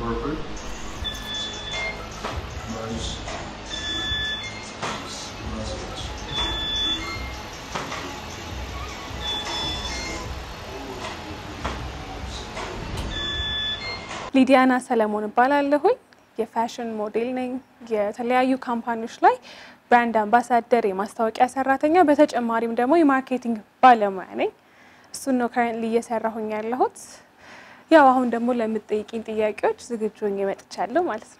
corporate. Mas. Mas. ሊዲያና ሰለሞን እባላለሁኝ። የፋሽን ሞዴል ነኝ። የተለያዩ ካምፓኒዎች ላይ ብራንድ አምባሳደር፣ የማስታወቂያ ሰራተኛ፣ በተጨማሪም ደግሞ የማርኬቲንግ ባለሙያ ነኝ። እሱን ነው ከረንትሊ እየሰራሁኝ ያለሁት። ያው አሁን ደግሞ ለምትጠይቂኝ ጥያቄዎች ዝግጁ ሆኜ መጥቻለሁ ማለት ነው።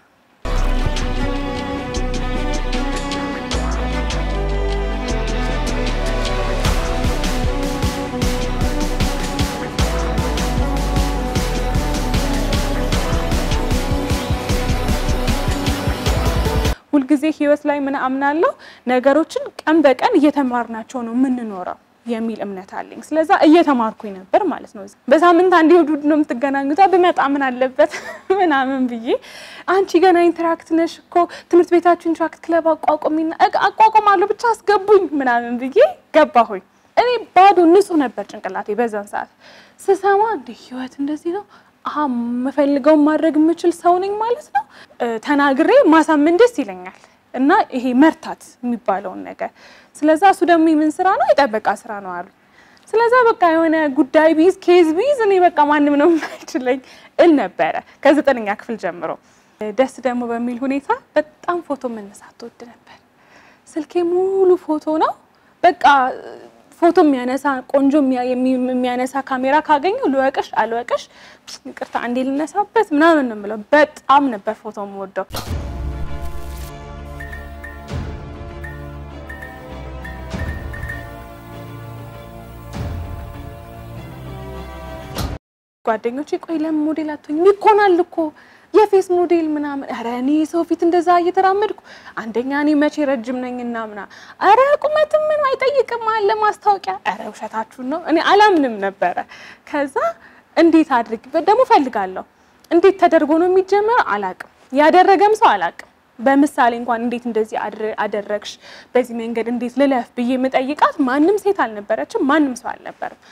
ሁልጊዜ ህይወት ላይ ምን አምናለሁ፣ ነገሮችን ቀን በቀን እየተማርናቸው ነው የምንኖረው የሚል እምነት አለኝ። ስለዛ እየተማርኩኝ ነበር ማለት ነው። በሳምንት አንድ እሑድ ነው የምትገናኙት፣ ብመጣ ምን አለበት ምናምን ብዬ አንቺ ገና ኢንተራክት ነሽ እኮ ትምህርት ቤታችሁ ኢንተራክት ክለብ አቋቁሚና አቋቁማለሁ ብቻ አስገቡኝ ምናምን ብዬ ገባሁኝ። እኔ ባዶ ንጹህ ነበር ጭንቅላቴ በዛን ሰዓት ስሰማ እንደ ህይወት እንደዚህ ነው አሀ የምፈልገውን ማድረግ የምችል ሰው ነኝ ማለት ነው። ተናግሬ ማሳመን ደስ ይለኛል እና ይሄ መርታት የሚባለውን ነገር ስለዛ እሱ ደግሞ የምን ስራ ነው የጠበቃ ስራ ነው አሉ። ስለዛ በቃ የሆነ ጉዳይ ቢይዝ ኬዝ ቢይዝ እኔ በቃ ማንም ነው የማይችለኝ እል ነበረ ከዘጠነኛ ክፍል ጀምሮ። ደስ ደግሞ በሚል ሁኔታ በጣም ፎቶ መነሳት ትወድ ነበር። ስልኬ ሙሉ ፎቶ ነው በቃ ፎቶ የሚያነሳ ቆንጆ የሚያነሳ ካሜራ ካገኘው ልወቅሽ አልወቅሽ ይቅርታ አንዴ ልነሳበት ምናምን ነው የምለው። በጣም ነበር ፎቶ የምወደው። ጓደኞቼ ቆይ ለምን ሞዴል አትሆኝም? ይኮናል እኮ የፌስ ሞዴል ምናምን። ኧረ እኔ ሰው ፊት እንደዛ እየተራመድኩ አንደኛ እኔ መቼ ረጅም ነኝና ምና ኧረ ቁመትም ምን አይጠይቅም አለ ማስታወቂያ። ኧረ ውሸታችሁን ነው። እኔ አላምንም ነበረ። ከዛ እንዴት አድርግ ደግሞ ፈልጋለሁ። እንዴት ተደርጎ ነው የሚጀመረው አላቅም። ያደረገም ሰው አላቅም። በምሳሌ እንኳን እንዴት እንደዚህ አደረግሽ፣ በዚህ መንገድ እንዴት ልለፍ ብዬ የምጠይቃት ማንም ሴት አልነበረችም። ማንም ሰው አልነበርም።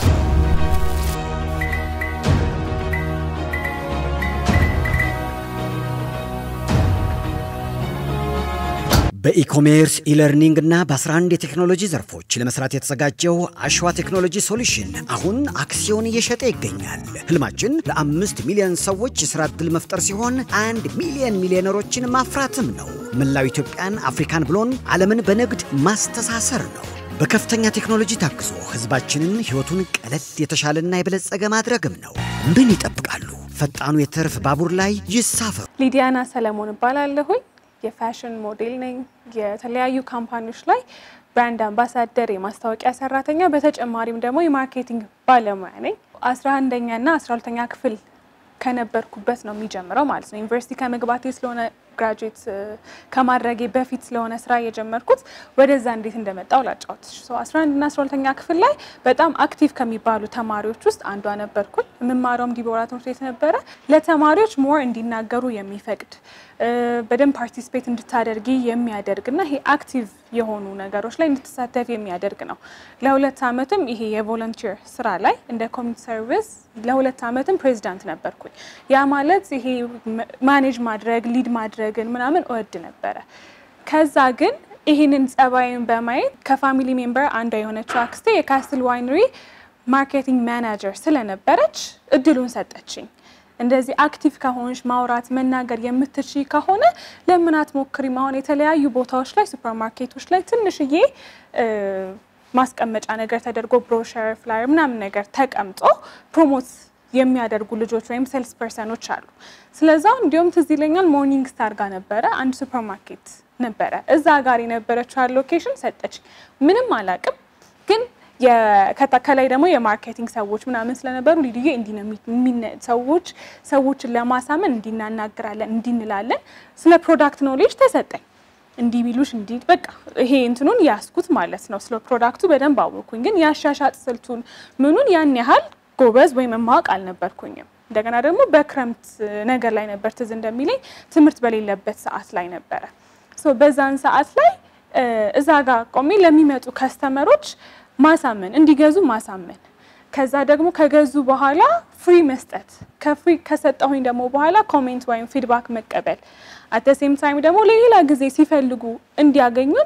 በኢኮሜርስ ኢለርኒንግ እና በ11 የቴክኖሎጂ ዘርፎች ለመስራት የተዘጋጀው አሸዋ ቴክኖሎጂ ሶሉሽን አሁን አክሲዮን እየሸጠ ይገኛል። ህልማችን ለአምስት ሚሊዮን ሰዎች የሥራ ዕድል መፍጠር ሲሆን አንድ ሚሊዮን ሚሊዮነሮችን ማፍራትም ነው። መላው ኢትዮጵያን፣ አፍሪካን ብሎን ዓለምን በንግድ ማስተሳሰር ነው። በከፍተኛ ቴክኖሎጂ ታግዞ ህዝባችንን ሕይወቱን ቀለል የተሻለና የበለጸገ ማድረግም ነው። ምን ይጠብቃሉ? ፈጣኑ የትርፍ ባቡር ላይ ይሳፈሩ። ሊዲያና ሰለሞን እባላለሁኝ። የፋሽን ሞዴል ነኝ። የተለያዩ ካምፓኒዎች ላይ ብራንድ አምባሳደር፣ የማስታወቂያ ሰራተኛ፣ በተጨማሪም ደግሞ የማርኬቲንግ ባለሙያ ነኝ። አስራ አንደኛ እና አስራ ሁለተኛ ክፍል ከነበርኩበት ነው የሚጀምረው ማለት ነው። ዩኒቨርሲቲ ከመግባቴ ስለሆነ ግራጁዌት ከማድረጌ በፊት ስለሆነ ስራ የጀመርኩት ወደዛ እንዴት እንደመጣው ላጫወትሽ። አስራ አንድ እና አስራ ሁለተኛ ክፍል ላይ በጣም አክቲቭ ከሚባሉ ተማሪዎች ውስጥ አንዷ ነበርኩኝ። የምማረውም ዲቦራ ትምህርት ቤት ነበረ። ለተማሪዎች ሞር እንዲናገሩ የሚፈቅድ በደንብ ፓርቲስፔት እንድታደርጊ የሚያደርግ እና ይሄ አክቲቭ የሆኑ ነገሮች ላይ እንድትሳተፍ የሚያደርግ ነው። ለሁለት ዓመትም ይሄ የቮለንቲር ስራ ላይ እንደ ኮሚኒቲ ሰርቪስ ለሁለት ዓመትም ፕሬዚዳንት ነበርኩኝ። ያ ማለት ይሄ ማኔጅ ማድረግ ሊድ ማድረግን ምናምን እወድ ነበረ። ከዛ ግን ይህንን ጸባይን በማየት ከፋሚሊ ሜምበር አንዷ የሆነችው አክስቴ የካስትል ዋይነሪ ማርኬቲንግ ማናጀር ስለነበረች እድሉን ሰጠችኝ። እንደዚህ አክቲቭ ከሆንሽ ማውራት መናገር የምትችይ ከሆነ ለምን አትሞክሪም? አሁን የተለያዩ ቦታዎች ላይ ሱፐር ማርኬቶች ላይ ትንሽዬ ማስቀመጫ ነገር ተደርጎ ብሮሸር፣ ፍላየር ምናምን ነገር ተቀምጦ ፕሮሞት የሚያደርጉ ልጆች ወይም ሴልስ ፐርሰኖች አሉ። ስለዛ እንዲሁም ትዝ ይለኛል ሞርኒንግ ስታር ጋር ነበረ አንድ ሱፐር ማርኬት ነበረ። እዛ ጋር የነበረችው ሎኬሽን ሰጠች። ምንም አላቅም ግን ከላይ ደግሞ የማርኬቲንግ ሰዎች ምናምን ስለነበሩ ሊድዬ እንዲህ ነው ሰዎች ሰዎችን ለማሳመን እንዲናናግራለን እንዲንላለን ስለ ፕሮዳክት ኖሌጅ ተሰጠኝ። እንዲህ ቢሉሽ እንዲህ በቃ ይሄ እንትኑን ያስኩት ማለት ነው። ስለ ፕሮዳክቱ በደንብ አወቅኩኝ፣ ግን ያሻሻጥ ስልቱን ምኑን ያን ያህል ጎበዝ ወይም ማወቅ አልነበርኩኝም። እንደገና ደግሞ በክረምት ነገር ላይ ነበር ትዝ እንደሚለኝ ትምህርት በሌለበት ሰዓት ላይ ነበረ። በዛን ሰዓት ላይ እዛ ጋር ቆሜ ለሚመጡ ከስተመሮች ማሳመን እንዲገዙ ማሳመን ከዛ ደግሞ ከገዙ በኋላ ፍሪ መስጠት፣ ከፍሪ ከሰጠሁኝ ደግሞ በኋላ ኮሜንት ወይም ፊድባክ መቀበል፣ አት ሴም ታይም ደግሞ ለሌላ ጊዜ ሲፈልጉ እንዲያገኙን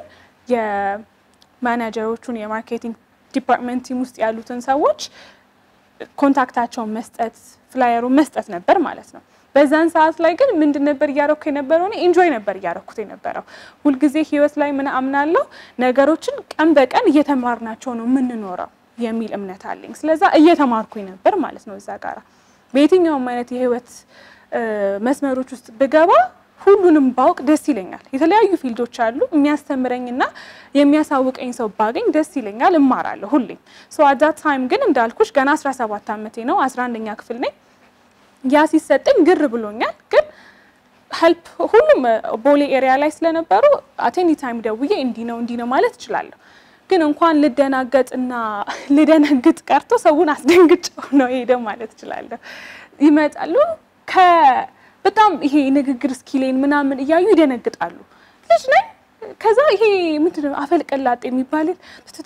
የማናጀሮቹን የማርኬቲንግ ዲፓርትመንት ቲም ውስጥ ያሉትን ሰዎች ኮንታክታቸውን መስጠት ፍላየሩን መስጠት ነበር ማለት ነው። በዛን ሰዓት ላይ ግን ምንድን ነበር እያረኩ የነበረው? እኔ ኢንጆይ ነበር እያረኩት የነበረው። ሁልጊዜ ህይወት ላይ ምን አምናለሁ፣ ነገሮችን ቀን በቀን እየተማርናቸው ነው የምንኖረው የሚል እምነት አለኝ። ስለዛ እየተማርኩኝ ነበር ማለት ነው። እዛ ጋራ በየትኛውም አይነት የህይወት መስመሮች ውስጥ ብገባ ሁሉንም ባውቅ ደስ ይለኛል። የተለያዩ ፊልዶች አሉ። የሚያስተምረኝና የሚያሳውቀኝ ሰው ባገኝ ደስ ይለኛል። እማራለሁ ሁሌም። ሶ አት ዛት ታይም ግን እንዳልኩሽ ገና 17 ዓመቴ ነው። 11ኛ ክፍል ነኝ። ያ ሲሰጠኝ ግር ብሎኛል። ግን ሄልፕ ሁሉም ቦሌ ኤሪያ ላይ ስለነበሩ አቴኒ ታይም ደውዬ እንዲህ ነው እንዲህ ነው ማለት እችላለሁ። ግን እንኳን ልደናገጥና ልደነግጥ ቀርቶ ሰውን አስደንግጬው ነው ሄደው ማለት እችላለሁ። ይመጣሉ በጣም ይሄ ንግግር ስኪሌን ምናምን እያዩ ይደነግጣሉ። ልጅ ነኝ። ከዛ ይሄ ምንድን ነው አፈልቀላጤ የሚባልን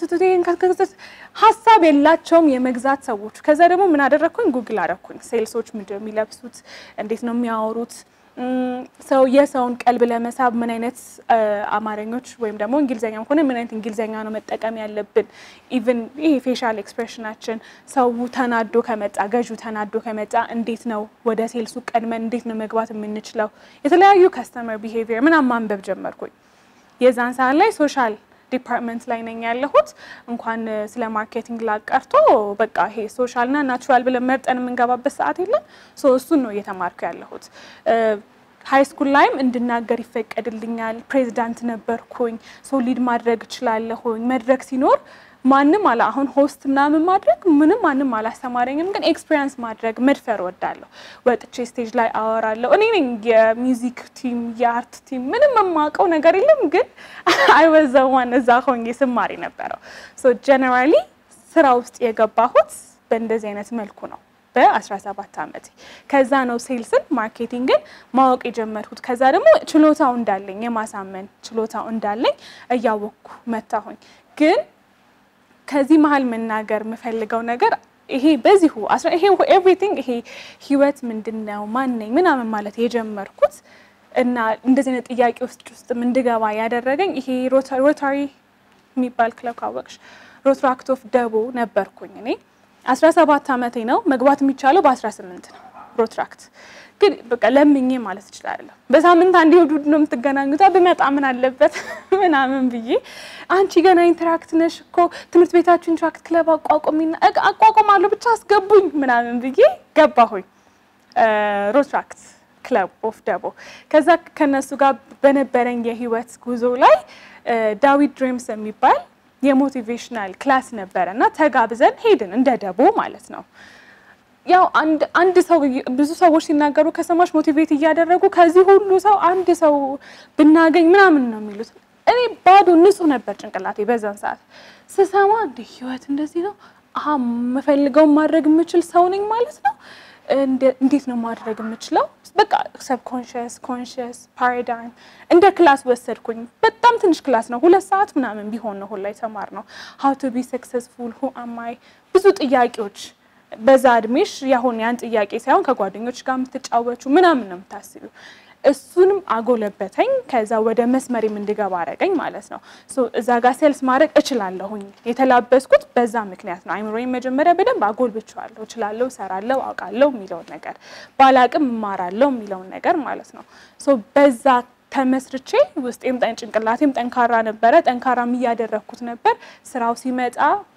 ሀሳብ የላቸውም የመግዛት ሰዎች። ከዛ ደግሞ ምን አደረግኩኝ? ጉግል አደረኩኝ። ሴልሶች ምንድን ነው የሚለብሱት? እንዴት ነው የሚያወሩት? ሰው የሰውን ቀልብ ለመሳብ ምን አይነት አማርኞች ወይም ደግሞ እንግሊዝኛም ከሆነ ምን አይነት እንግሊዝኛ ነው መጠቀም ያለብን? ኢቭን ይሄ ፌሻል ኤክስፕሬሽናችን ሰው ተናዶ ከመጣ ገዢው ተናዶ ከመጣ እንዴት ነው ወደ ሴልሱ ቀድመን እንዴት ነው መግባት የምንችለው? የተለያዩ ከስተመር ቢሄቪየር ምናምን ማንበብ ጀመርኩኝ። የዛን ሰዓት ላይ ሶሻል ዲፓርትመንት ላይ ነኝ ያለሁት። እንኳን ስለ ማርኬቲንግ ላቀርቶ በቃ ይሄ ሶሻልና ናቹራል ብለን መርጠን የምንገባበት ሰዓት የለም። ሶ እሱን ነው እየተማርኩ ያለሁት። ሀይ ስኩል ላይም እንድናገር ይፈቀድልኛል። ፕሬዚዳንት ነበርኩኝ። ሶ ሊድ ማድረግ እችላለሁኝ። መድረክ ሲኖር ማንም አላ አሁን ሆስት ምናምን ማድረግ ምንም ማንም አላስተማረኝም፣ ግን ኤክስፔሪንስ ማድረግ መድፈር ወዳለሁ። ወጥቼ ስቴጅ ላይ አወራለሁ። እኔ ነኝ የሚውዚክ ቲም የአርት ቲም ምንም የማውቀው ነገር የለም፣ ግን አይወዘዋን እዛ ሆኜ ስማር ነበረው። ሶ ጀነራሊ ስራ ውስጥ የገባሁት በእንደዚህ አይነት መልኩ ነው በ17 ዓመቴ። ከዛ ነው ሴልስን ማርኬቲንግን ማወቅ የጀመርኩት። ከዛ ደግሞ ችሎታው እንዳለኝ የማሳመን ችሎታው እንዳለኝ እያወቅኩ መታሁኝ ግን ከዚህ መሀል መናገር የምፈልገው ነገር ይሄ በዚሁ ይሄ ኤቭሪቲንግ ይሄ ህይወት ምንድን ነው ማነኝ ምናምን ማለት የጀመርኩት እና እንደዚህ አይነት ጥያቄ ውስጥ ውስጥ እንድገባ ያደረገኝ ይሄ ሮታሪ የሚባል ክለብ ካወቅሽ ሮትራክት ኦፍ ደቦ ነበርኩኝ እኔ 17 ዓመቴ ነው። መግባት የሚቻለው በ18 ነው ሮትራክት ግን በቃ ለምኜ ማለት እችላለሁ። በሳምንት አንድ እሑድ ነው የምትገናኙት። ብመጣ ምን አለበት ምናምን ብዬ አንቺ ገና ኢንተራክት ነሽ እኮ ትምህርት ቤታችሁ ኢንተራክት ክለብ አቋቁሚና አቋቁማለሁ ብቻ አስገቡኝ ምናምን ብዬ ገባሁኝ ሮትራክት ክለብ ኦፍ ደቦ። ከዛ ከነሱ ጋር በነበረኝ የህይወት ጉዞ ላይ ዳዊት ድሪምስ የሚባል የሞቲቬሽናል ክላስ ነበረ እና ተጋብዘን ሄድን እንደ ደቦ ማለት ነው። ያው አንድ አንድ ሰው ብዙ ሰዎች ሲናገሩ ከሰማሽ ሞቲቬት እያደረጉ ከዚህ ሁሉ ሰው አንድ ሰው ብናገኝ ምናምን ነው የሚሉት። እኔ ባዶ ንጹህ ነበር ጭንቅላቴ በዛን ሰዓት ስሰማ፣ እንደ ህይወት እንደዚህ ነው፣ አሀ የምፈልገውን ማድረግ የምችል ሰው ነኝ ማለት ነው። እንዴት ነው ማድረግ የምችለው? በቃ ሰብኮንሽስ ኮንሽስ ፓራዳይም እንደ ክላስ ወሰድኩኝ። በጣም ትንሽ ክላስ ነው፣ ሁለት ሰዓት ምናምን ቢሆን ነው ሁላ የተማር ነው። ሀው ቱ ቢ ሰክሰስፉል ሁ አማይ ብዙ ጥያቄዎች በዛ እድሜሽ ያሁን ያን ጥያቄ ሳይሆን ከጓደኞች ጋር የምትጫወቹ ምናምን ነው የምታስቢው። እሱንም አጎለበተኝ። ከዛ ወደ መስመሬም እንድገባ አረገኝ ማለት ነው። እዛ ጋር ሴልስ ማድረግ እችላለሁኝ የተላበስኩት በዛ ምክንያት ነው። አይምሮዬን መጀመሪያ በደንብ አጎልብቼዋለሁ። እችላለሁ፣ እሰራለሁ፣ አውቃለሁ የሚለውን ነገር ባላቅም እማራለሁ የሚለውን ነገር ማለት ነው። በዛ ተመስርቼ ውስጤም ጭንቅላቴም ጠንካራ ነበረ። ጠንካራም እያደረግኩት ነበር። ስራው ሲመጣ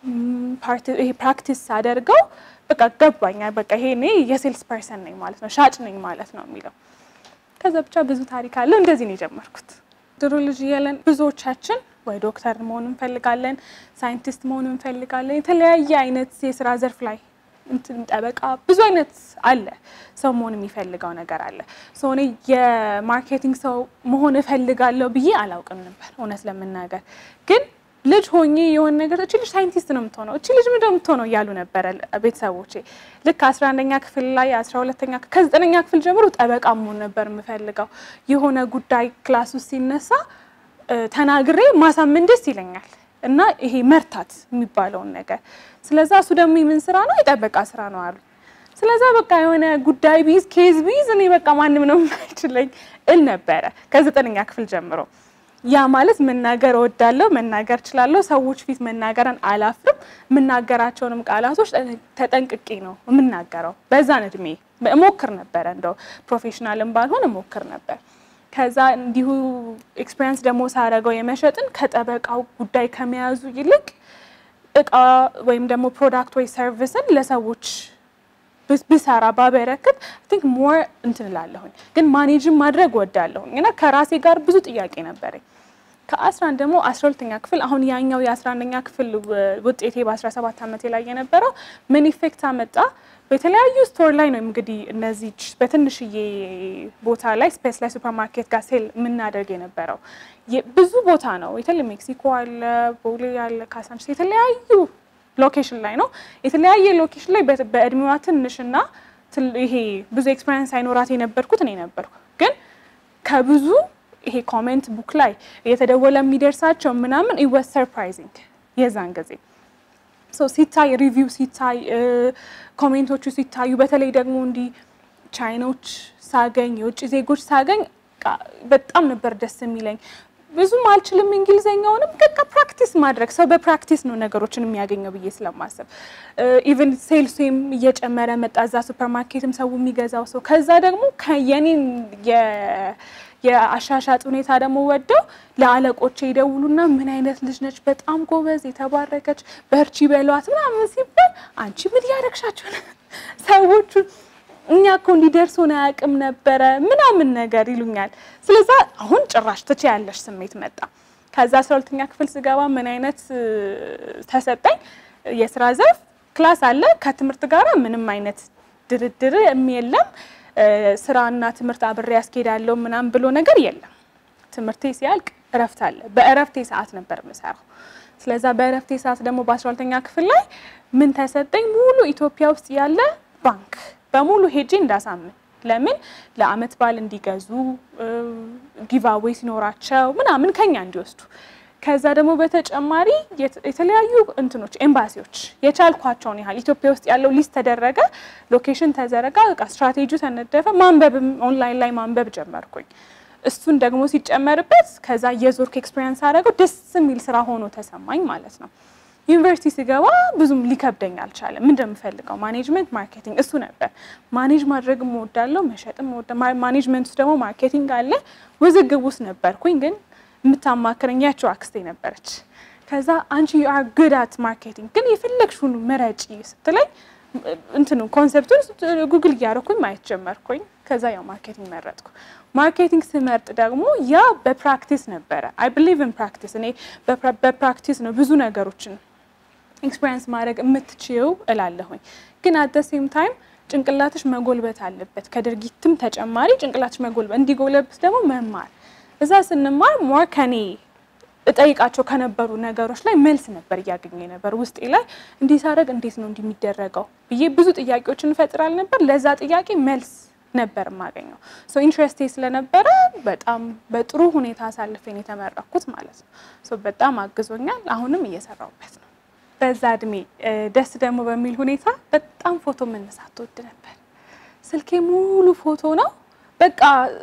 ይሄ ፕራክቲስ ሳደርገው በቃ ገባኛል። በቃ ይሄ እኔ የሴልስ ፐርሰን ነኝ ማለት ነው፣ ሻጭ ነኝ ማለት ነው የሚለው ከዛ ብቻ ብዙ ታሪክ አለው። እንደዚህ ነው የጀመርኩት። ድሮ ልጅ እያለን ብዙዎቻችን ወይ ዶክተር መሆን እንፈልጋለን፣ ሳይንቲስት መሆን እንፈልጋለን። የተለያየ አይነት የስራ ዘርፍ ላይ እንትን ጠበቃ፣ ብዙ አይነት አለ። ሰው መሆን የሚፈልገው ነገር አለ። ሰው እኔ የማርኬቲንግ ሰው መሆን እፈልጋለሁ ብዬ አላውቅም ነበር እውነት ለመናገር ግን ልጅ ሆኜ የሆነ ነገር እቺ ልጅ ሳይንቲስት ነው የምትሆነው፣ እቺ ልጅ ምንድን ነው የምትሆነው እያሉ ነበረ ቤተሰቦቼ። ልክ አስራ አንደኛ ክፍል ላይ አስራ ሁለተኛ ከዘጠነኛ ክፍል ጀምሮ ጠበቃ መሆን ነበር የምፈልገው። የሆነ ጉዳይ ክላስ ውስጥ ሲነሳ ተናግሬ ማሳመን ደስ ይለኛል። እና ይሄ መርታት የሚባለውን ነገር። ስለዛ እሱ ደግሞ የምን ስራ ነው? የጠበቃ ስራ ነው አሉ። ስለዛ በቃ የሆነ ጉዳይ ቢዝ ኬዝ ቢዝ እኔ በቃ ማንም ነው የማይችለኝ እል ነበረ ከዘጠነኛ ክፍል ጀምሮ። ያ ማለት መናገር እወዳለሁ፣ መናገር እችላለሁ፣ ሰዎች ፊት መናገርን አላፍርም። የምናገራቸውንም ቃላቶች ተጠንቅቄ ነው የምናገረው። በዛን እድሜ እሞክር ነበረ፣ እንደው ፕሮፌሽናልም ባልሆን እሞክር ነበር። ከዛ እንዲሁ ኤክስፔሪንስ ደግሞ ሳደርገው የመሸጥን ከጠበቃው ጉዳይ ከመያዙ ይልቅ እቃ ወይም ደግሞ ፕሮዳክት ወይ ሰርቪስን ለሰዎች ብሰራ ባበረክት ቲንክ ሞር እንትን እላለሁኝ። ግን ማኔጅን ማድረግ ወዳለሁኝ እና ከራሴ ጋር ብዙ ጥያቄ ነበረኝ። ከአስራ አንድ ደግሞ አስራ ሁለተኛ ክፍል አሁን ያኛው የአስራ አንደኛ ክፍል ውጤቴ በአስራ ሰባት ዓመቴ ላይ የነበረው ምን ኢፌክት አመጣ? በተለያዩ ስቶር ላይ ነው እንግዲህ እነዚህ በትንሽዬ ቦታ ላይ ስፔስ ላይ ሱፐር ማርኬት ጋር ሴል የምናደርግ የነበረው ብዙ ቦታ ነው። የተለየ ሜክሲኮ አለ፣ ቦሌ አለ፣ ካሳንቺስ የተለያዩ ሎኬሽን ላይ ነው። የተለያየ ሎኬሽን ላይ በእድሜዋ ትንሽና ይሄ ብዙ ኤክስፔሪንስ አይኖራት የነበርኩት እኔ ነበርኩ። ግን ከብዙ ይሄ ኮሜንት ቡክ ላይ እየተደወለ የሚደርሳቸው ምናምን ኢወስ ሰርፕራይዚንግ የዛን ጊዜ ሶ ሲታይ ሪቪው ሲታይ ኮሜንቶቹ ሲታዩ በተለይ ደግሞ እንዲህ ቻይኖች ሳገኝ የውጭ ዜጎች ሳገኝ በጣም ነበር ደስ የሚለኝ። ብዙም አልችልም እንግሊዘኛውንም በቃ ፕራክቲስ ማድረግ ሰው በፕራክቲስ ነው ነገሮችን የሚያገኘው ብዬ ስለማሰብ ኢቨን ሴልሱም እየጨመረ መጣ። እዛ ሱፐር ማርኬትም ሰው የሚገዛው ሰው ከዛ ደግሞ የኔን የአሻሻጥ ሁኔታ ደግሞ ወደው ለአለቆቼ ይደውሉና ምን አይነት ልጅ ነች፣ በጣም ጎበዝ፣ የተባረከች፣ በርቺ በሏት ምናምን ሲባል አንቺ ምን እያረግሻቸው ነው ሰዎቹ እኛ እኮ እንዲደርሱን አያውቅም ነበረ ምናምን ነገር ይሉኛል። ስለዛ አሁን ጭራሽ ትችያለሽ ስሜት መጣ። ከዛ አስራ ሁለተኛ ክፍል ስገባ ምን አይነት ተሰጠኝ የስራ ዘርፍ ክላስ አለ። ከትምህርት ጋር ምንም አይነት ድርድር የለም። ስራና ትምህርት አብሬ ያስኬዳለሁ ምናምን ብሎ ነገር የለም። ትምህርቴ ሲያልቅ እረፍት አለ። በእረፍቴ ሰዓት ነበር የምሰራው። ስለዛ በእረፍቴ ሰዓት ደግሞ በአስራ ሁለተኛ ክፍል ላይ ምን ተሰጠኝ? ሙሉ ኢትዮጵያ ውስጥ ያለ ባንክ በሙሉ ሄጄ እንዳሳምን ለምን ለአመት በዓል እንዲገዙ ጊቫዌይ ሲኖራቸው ምናምን ከኛ እንዲወስዱ ከዛ ደግሞ በተጨማሪ የተለያዩ እንትኖች ኤምባሲዎች የቻልኳቸውን ያህል ኢትዮጵያ ውስጥ ያለው ሊስት ተደረገ፣ ሎኬሽን ተዘረጋ፣ በቃ ስትራቴጂ ተነደፈ። ማንበብም ኦንላይን ላይ ማንበብ ጀመርኩኝ። እሱን ደግሞ ሲጨመርበት ከዛ የዞርክ ኤክስፔሪንስ አደረገው ደስ የሚል ስራ ሆኖ ተሰማኝ ማለት ነው። ዩኒቨርሲቲ ስገባ ብዙም ሊከብደኝ አልቻለም። ምን እንደምፈልገው ማኔጅመንት፣ ማርኬቲንግ እሱ ነበር። ማኔጅ ማድረግ እወዳለሁ፣ መሸጥም እወዳለሁ። ማኔጅመንት ውስጥ ደግሞ ማርኬቲንግ አለ። ውዝግብ ውስጥ ነበርኩኝ ግን የምታማክረኝ ያቸው አክስቴ ነበረች። ከዛ አንቺ ዩ አር ጉድ አት ማርኬቲንግ ግን የፈለግሽውን ምረጪ ስትለኝ እንትኑ ኮንሰፕቱን ጉግል እያደረኩኝ ማየት ጀመርኩኝ። ከዛ ያው ማርኬቲንግ መረጥኩ። ማርኬቲንግ ስመርጥ ደግሞ ያ በፕራክቲስ ነበረ። አይ ብሊቭ ኢን ፕራክቲስ። እኔ በፕራክቲስ ነው ብዙ ነገሮችን ኤክስፔሪንስ ማድረግ የምትችይው እላለሁኝ። ግን አት ደ ሴም ታይም ጭንቅላትሽ መጎልበት አለበት። ከድርጊትም ተጨማሪ ጭንቅላትሽ መጎልበት እንዲጎለብት ደግሞ መማር እዛ ስንማር ሞር ከኔ እጠይቃቸው ከነበሩ ነገሮች ላይ መልስ ነበር እያገኘ ነበር ውስጤ ላይ እንዲህ ሳደርግ እንዴት ነው እንዲህ የሚደረገው ብዬ ብዙ ጥያቄዎችን እንፈጥራል ነበር። ለዛ ጥያቄ መልስ ነበር የማገኘው። ሶ ኢንትረስቴ ስለነበረ በጣም በጥሩ ሁኔታ አሳልፌን የተመረኩት ማለት ነው። ሶ በጣም አግዞኛል። አሁንም እየሰራሁበት ነው። በዛ እድሜ ደስ ደግሞ በሚል ሁኔታ በጣም ፎቶ መነሳት ትወድ ነበር። ስልኬ ሙሉ ፎቶ ነው በቃ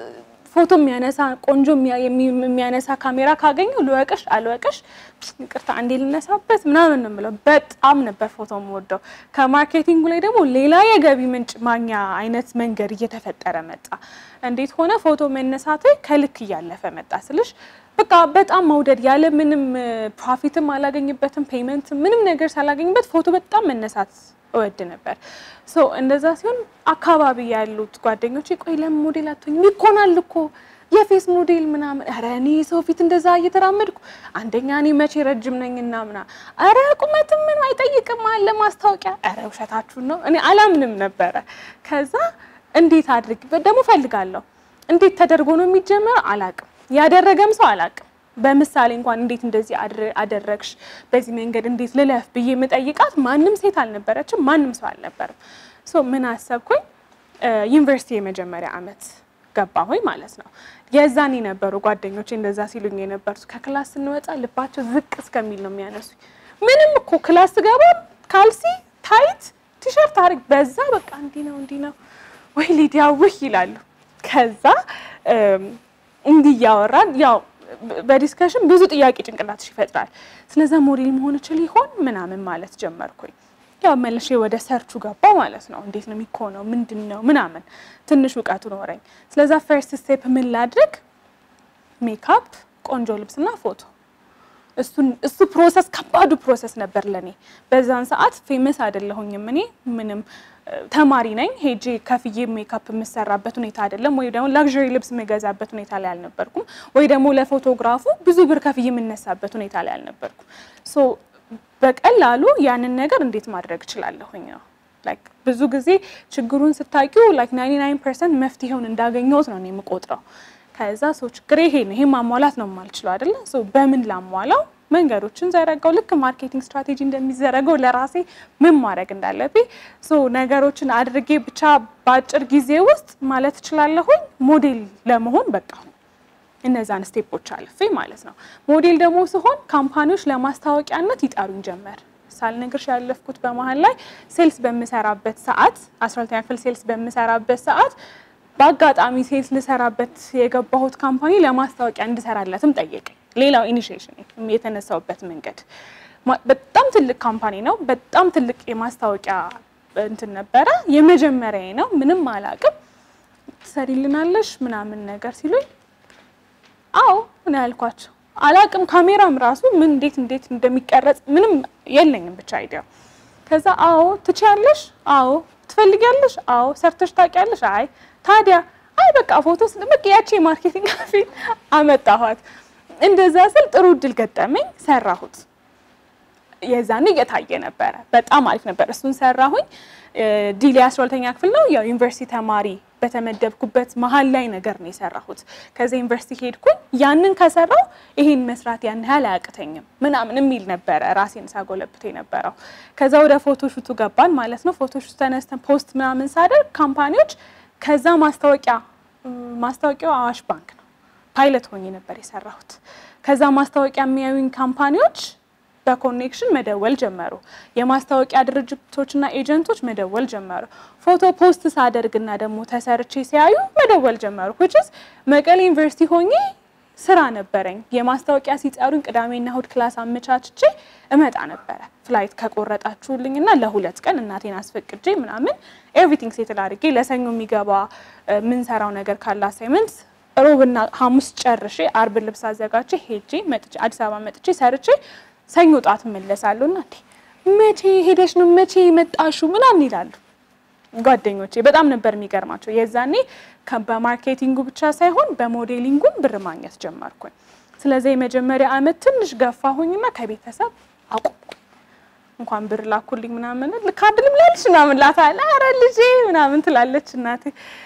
ፎቶ የሚያነሳ ቆንጆ የሚያነሳ ካሜራ ካገኘው ልወቅሽ አልወቅሽ ይቅርታ አንዴ ልነሳበት ምናምን ነው የምለው። በጣም ነበር ፎቶ የምወደው። ከማርኬቲንጉ ላይ ደግሞ ሌላ የገቢ ምንጭ ማግኛ አይነት መንገድ እየተፈጠረ መጣ። እንዴት ሆነ? ፎቶ መነሳት ከልክ እያለፈ መጣ ስልሽ በቃ በጣም መውደድ ያለ ምንም ፕሮፊትም አላገኝበትም ፔመንት ምንም ነገር ሳላገኝበት ፎቶ በጣም መነሳት እወድ ነበር። ሶ እንደዛ ሲሆን አካባቢ ያሉት ጓደኞች ቆይ ለምን ሞዴል አትሆኝም? ይኮናል እኮ የፌስ ሞዴል ምናምን። ኧረ እኔ ሰው ፊት እንደዛ እየተራመድኩ አንደኛ እኔ መቼ ረጅም ነኝና ምና ኧረ ቁመትም ምን አይጠይቅም አለ ማስታወቂያ። ኧረ ውሸታችሁን ነው። እኔ አላምንም ነበረ። ከዛ እንዴት አድርግ ደግሞ ፈልጋለሁ። እንዴት ተደርጎ ነው የሚጀመረው አላቅም። ያደረገም ሰው አላቅም። በምሳሌ እንኳን እንዴት እንደዚህ አደረግሽ፣ በዚህ መንገድ እንዴት ልለፍ ብዬ የምጠይቃት ማንም ሴት አልነበረችም፣ ማንም ሰው አልነበርም። ሶ ምን አሰብኩኝ፣ ዩኒቨርሲቲ የመጀመሪያ አመት ገባሁኝ ማለት ነው። የዛን የነበሩ ጓደኞቼ እንደዛ ሲሉኝ የነበሩት ከክላስ ስንወጣ ልባቸው ዝቅ እስከሚል ነው የሚያነሱኝ። ምንም እኮ ክላስ ስገባ ካልሲ፣ ታይት፣ ቲሸርት አድርግ በዛ በቃ እንዲህ ነው እንዲህ ነው ወይ ሊዲያ ውህ ይላሉ። ከዛ እንዲህ እያወራን ያው በዲስከሽን ብዙ ጥያቄ ጭንቅላትሽ ይፈጥራል። ስለዛ ሞዴል መሆን እችል ይሆን ምናምን ማለት ጀመርኩኝ። ያው መልሼ ወደ ሰርቹ ገባ ማለት ነው። እንዴት ነው የሚኮነው? ምንድን ነው ምናምን ትንሽ እውቀቱ ኖረኝ። ስለዛ ፈርስት ስቴፕ ምን ላድርግ? ሜካፕ፣ ቆንጆ ልብስና ፎቶ። እሱ ፕሮሰስ ከባዱ ፕሮሰስ ነበር ለኔ። በዛን ሰዓት ፌመስ አይደለሁኝም እኔ ምንም ተማሪ ነኝ። ሄጄ ከፍዬ ሜካፕ የምሰራበት ሁኔታ አይደለም፣ ወይ ደግሞ ላግዠሪ ልብስ የምገዛበት ሁኔታ ላይ አልነበርኩም፣ ወይ ደግሞ ለፎቶግራፉ ብዙ ብር ከፍዬ የምነሳበት ሁኔታ ላይ አልነበርኩም። ሶ በቀላሉ ያንን ነገር እንዴት ማድረግ እችላለሁኝ ነው። ላይክ ብዙ ጊዜ ችግሩን ስታቂው ላይክ 99 ፐርሰንት መፍትሄውን እንዳገኘሁት ነው እኔ የምቆጥረው። ከዛ ሰው ችግር ይሄ ነው፣ ይሄ ማሟላት ነው የማልችለው አይደለ? ሶ በምን ላሟላው መንገዶችን ዘረጋው። ልክ ማርኬቲንግ ስትራቴጂ እንደሚዘረገው ለራሴ ምን ማድረግ እንዳለብኝ ሶ ነገሮችን አድርጌ ብቻ በአጭር ጊዜ ውስጥ ማለት እችላለሁኝ ሞዴል ለመሆን በቃ እነዛን ስቴፖች አልፌ ማለት ነው። ሞዴል ደግሞ ሲሆን ካምፓኒዎች ለማስታወቂያነት ይጠሩኝ ጀመር። ሳልነግርሽ ያለፍኩት በመሀል ላይ ሴልስ በምሰራበት ሰዓት አስራ ሁለተኛ ክፍል ሴልስ በምሰራበት ሰዓት በአጋጣሚ ሴልስ ልሰራበት የገባሁት ካምፓኒ ለማስታወቂያ እንድሰራለትም ጠየቀኝ። ሌላው ኢኒሺዬሽን የተነሳውበት መንገድ በጣም ትልቅ ካምፓኒ ነው። በጣም ትልቅ የማስታወቂያ እንትን ነበረ። የመጀመሪያ ነው። ምንም አላቅም። ትሰሪልናለሽ ምናምን ነገር ሲሉኝ አዎ እኔ ያልኳቸው አላቅም። ካሜራም ራሱ ምን እንዴት እንዴት እንደሚቀረጽ ምንም የለኝም ብቻ አይዲያ። ከዛ አዎ ትችያለሽ፣ አዎ ትፈልጊያለሽ፣ አዎ ሰርተሽ ታውቂያለሽ፣ አይ ታዲያ አይ በቃ ፎቶ ስለበቅ ያቺ የማርኬቲንግ ፊት አመጣኋት። እንደዛ ስል ጥሩ እድል ገጠመኝ፣ ሰራሁት። የዛኔ እየታየ ነበረ። በጣም አሪፍ ነበር። እሱን ሰራሁኝ። ዲሌ አስራ ሁለተኛ ክፍል ነው ያው ዩኒቨርሲቲ ተማሪ በተመደብኩበት መሀል ላይ ነገር ነው የሰራሁት። ከዚ ዩኒቨርሲቲ ሄድኩኝ። ያንን ከሰራው ይሄን መስራት ያን ያህል አያቅተኝም ምናምን የሚል ነበረ ራሴን ሳጎለብት የነበረው። ከዛ ወደ ፎቶ ሹቱ ገባን ማለት ነው። ፎቶ ሹቱ ተነስተን ፖስት ምናምን ሳደርግ ካምፓኒዎች ከዛ ማስታወቂያ ማስታወቂያው አዋሽ ባንክ ነው ፓይለት ሆኜ ነበር የሰራሁት። ከዛ ማስታወቂያ የሚያዩኝ ካምፓኒዎች በኮኔክሽን መደወል ጀመሩ። የማስታወቂያ ድርጅቶችና ኤጀንቶች መደወል ጀመሩ። ፎቶ ፖስት ሳደርግና ደግሞ ተሰርቼ ሲያዩ መደወል ጀመሩ። ውጭስ መቀሌ ዩኒቨርሲቲ ሆኜ ስራ ነበረኝ። የማስታወቂያ ሲጠሩኝ ቅዳሜና እሁድ ክላስ አመቻችቼ እመጣ ነበረ። ፍላይት ከቆረጣችሁልኝና ለሁለት ቀን እናቴን አስፈቅጄ ምናምን ኤቭሪቲንግ ሴትል አድርጌ ለሰኞ የሚገባ የምንሰራው ነገር ካለ አሳይመንት ሮብና ሐሙስ ጨርሼ አርብ ልብስ አዘጋጅቼ ሄጄ መጥቼ አዲስ አበባ መጥቼ ሰርቼ ሰኞ ጧት እመለሳለሁ። እና መቼ ሄደሽ ነው መቼ መጣሹ ምናምን ይላሉ ጓደኞቼ። በጣም ነበር የሚገርማቸው። የዛኔ በማርኬቲንጉ ብቻ ሳይሆን በሞዴሊንጉም ብር ማግኘት ጀመርኩኝ። ስለዚህ የመጀመሪያ አመት ትንሽ ገፋሁኝና ከቤተሰብ አቆምኩኝ። እንኳን ብር ላኩልኝ ምናምን ልካድልም ላለች ምናምን ላታለ ኧረ ልጄ ምናምን ትላለች እናቴ።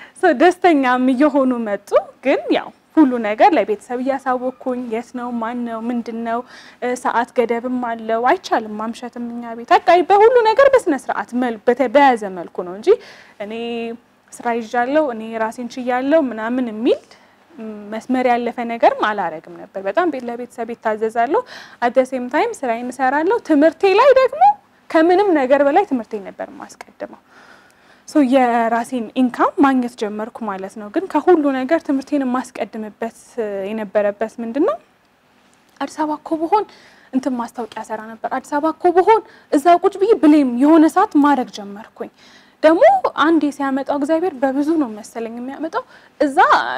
ደስተኛም እየሆኑ መጡ። ግን ያው ሁሉ ነገር ለቤተሰብ እያሳወቅኩኝ የት ነው ማን ነው ምንድን ነው ሰዓት ገደብም አለው አይቻልም ማምሸትም እኛ ቤት አቃይ በሁሉ ነገር በስነ ስርዓት በያዘ መልኩ ነው እንጂ እኔ ስራ ይዣለሁ እኔ ራሴን ችያለሁ ምናምን የሚል መስመር ያለፈ ነገርም አላረግም ነበር። በጣም ለቤተሰብ ይታዘዛለሁ። አደሴም ታይም ስራዬን እሰራለሁ። ትምህርቴ ላይ ደግሞ ከምንም ነገር በላይ ትምህርቴን ነበር የማስቀድመው። ሶ የራሴን ኢንካም ማግኘት ጀመርኩ ማለት ነው። ግን ከሁሉ ነገር ትምህርቴን የማስቀድምበት የነበረበት ምንድን ነው? አዲስ አበባ እኮ ብሆን እንትን ማስታወቂያ ሰራ ነበር። አዲስ አበባ እኮ ብሆን እዛ ቁጭ ብዬ ብሌም የሆነ ሰዓት ማድረግ ጀመርኩኝ። ደግሞ አንዴ ሲያመጣው እግዚአብሔር በብዙ ነው መሰለኝ የሚያመጣው። እዛ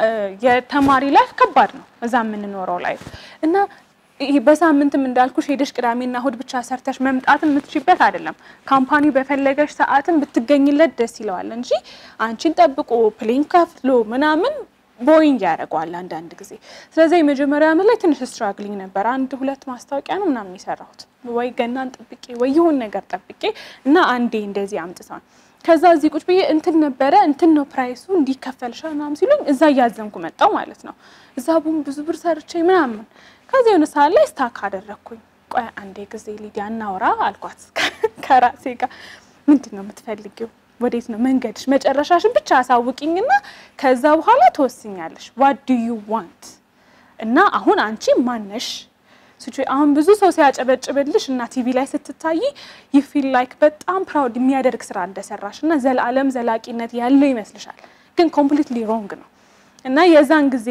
የተማሪ ላይፍ ከባድ ነው፣ እዛ የምንኖረው ላይፍ እና ይሄ በሳምንትም እንዳልኩሽ ሄደሽ ቅዳሜና እሁድ ብቻ ሰርተሽ መምጣትን የምትችበት አይደለም። ካምፓኒ በፈለገሽ ሰዓትን ብትገኝለት ደስ ይለዋል እንጂ አንቺን ጠብቆ ፕሌን ከፍሎ ምናምን ቦይንግ ያደርገዋል አንዳንድ ጊዜ። ስለዚህ የመጀመሪያ ዓመት ላይ ትንሽ ስትራግሊንግ ነበር። አንድ ሁለት ማስታወቂያ ነው ምናምን የሰራሁት ወይ ገናን ጠብቄ ወይ የሆን ነገር ጠብቄ እና አንዴ እንደዚህ አምጥቷል። ከዛ እዚህ ቁጭ ብዬ እንትን ነበረ እንትን ነው ፕራይሱ እንዲከፈልሻል ምናምን ሲሉኝ እዛ እያዘንኩ መጣው ማለት ነው። እዛ ቡም ብዙ ብር ሰርቼ ምናምን ከዚህ የሆነ ሰዓት ላይ ስታክ አደረግኩኝ። ቆይ አንዴ ጊዜ ሊዲያ እናውራ አልኳት ከራሴ ጋር። ምንድን ነው የምትፈልጊው? ወዴት ነው መንገድሽ? መጨረሻሽን ብቻ አሳውቂኝና ከዛ በኋላ ትወስኛለሽ። ዋት ዱ ዩ ዋንት እና አሁን አንቺ ማነሽ? አሁን ብዙ ሰው ሲያጨበጭብልሽ እና ቲቪ ላይ ስትታይ ዩ ፊል ላይክ በጣም ፕራውድ የሚያደርግ ስራ እንደሰራሽ እና ዘላለም ዘላቂነት ያለው ይመስልሻል፣ ግን ኮምፕሊትሊ ሮንግ ነው እና የዛን ጊዜ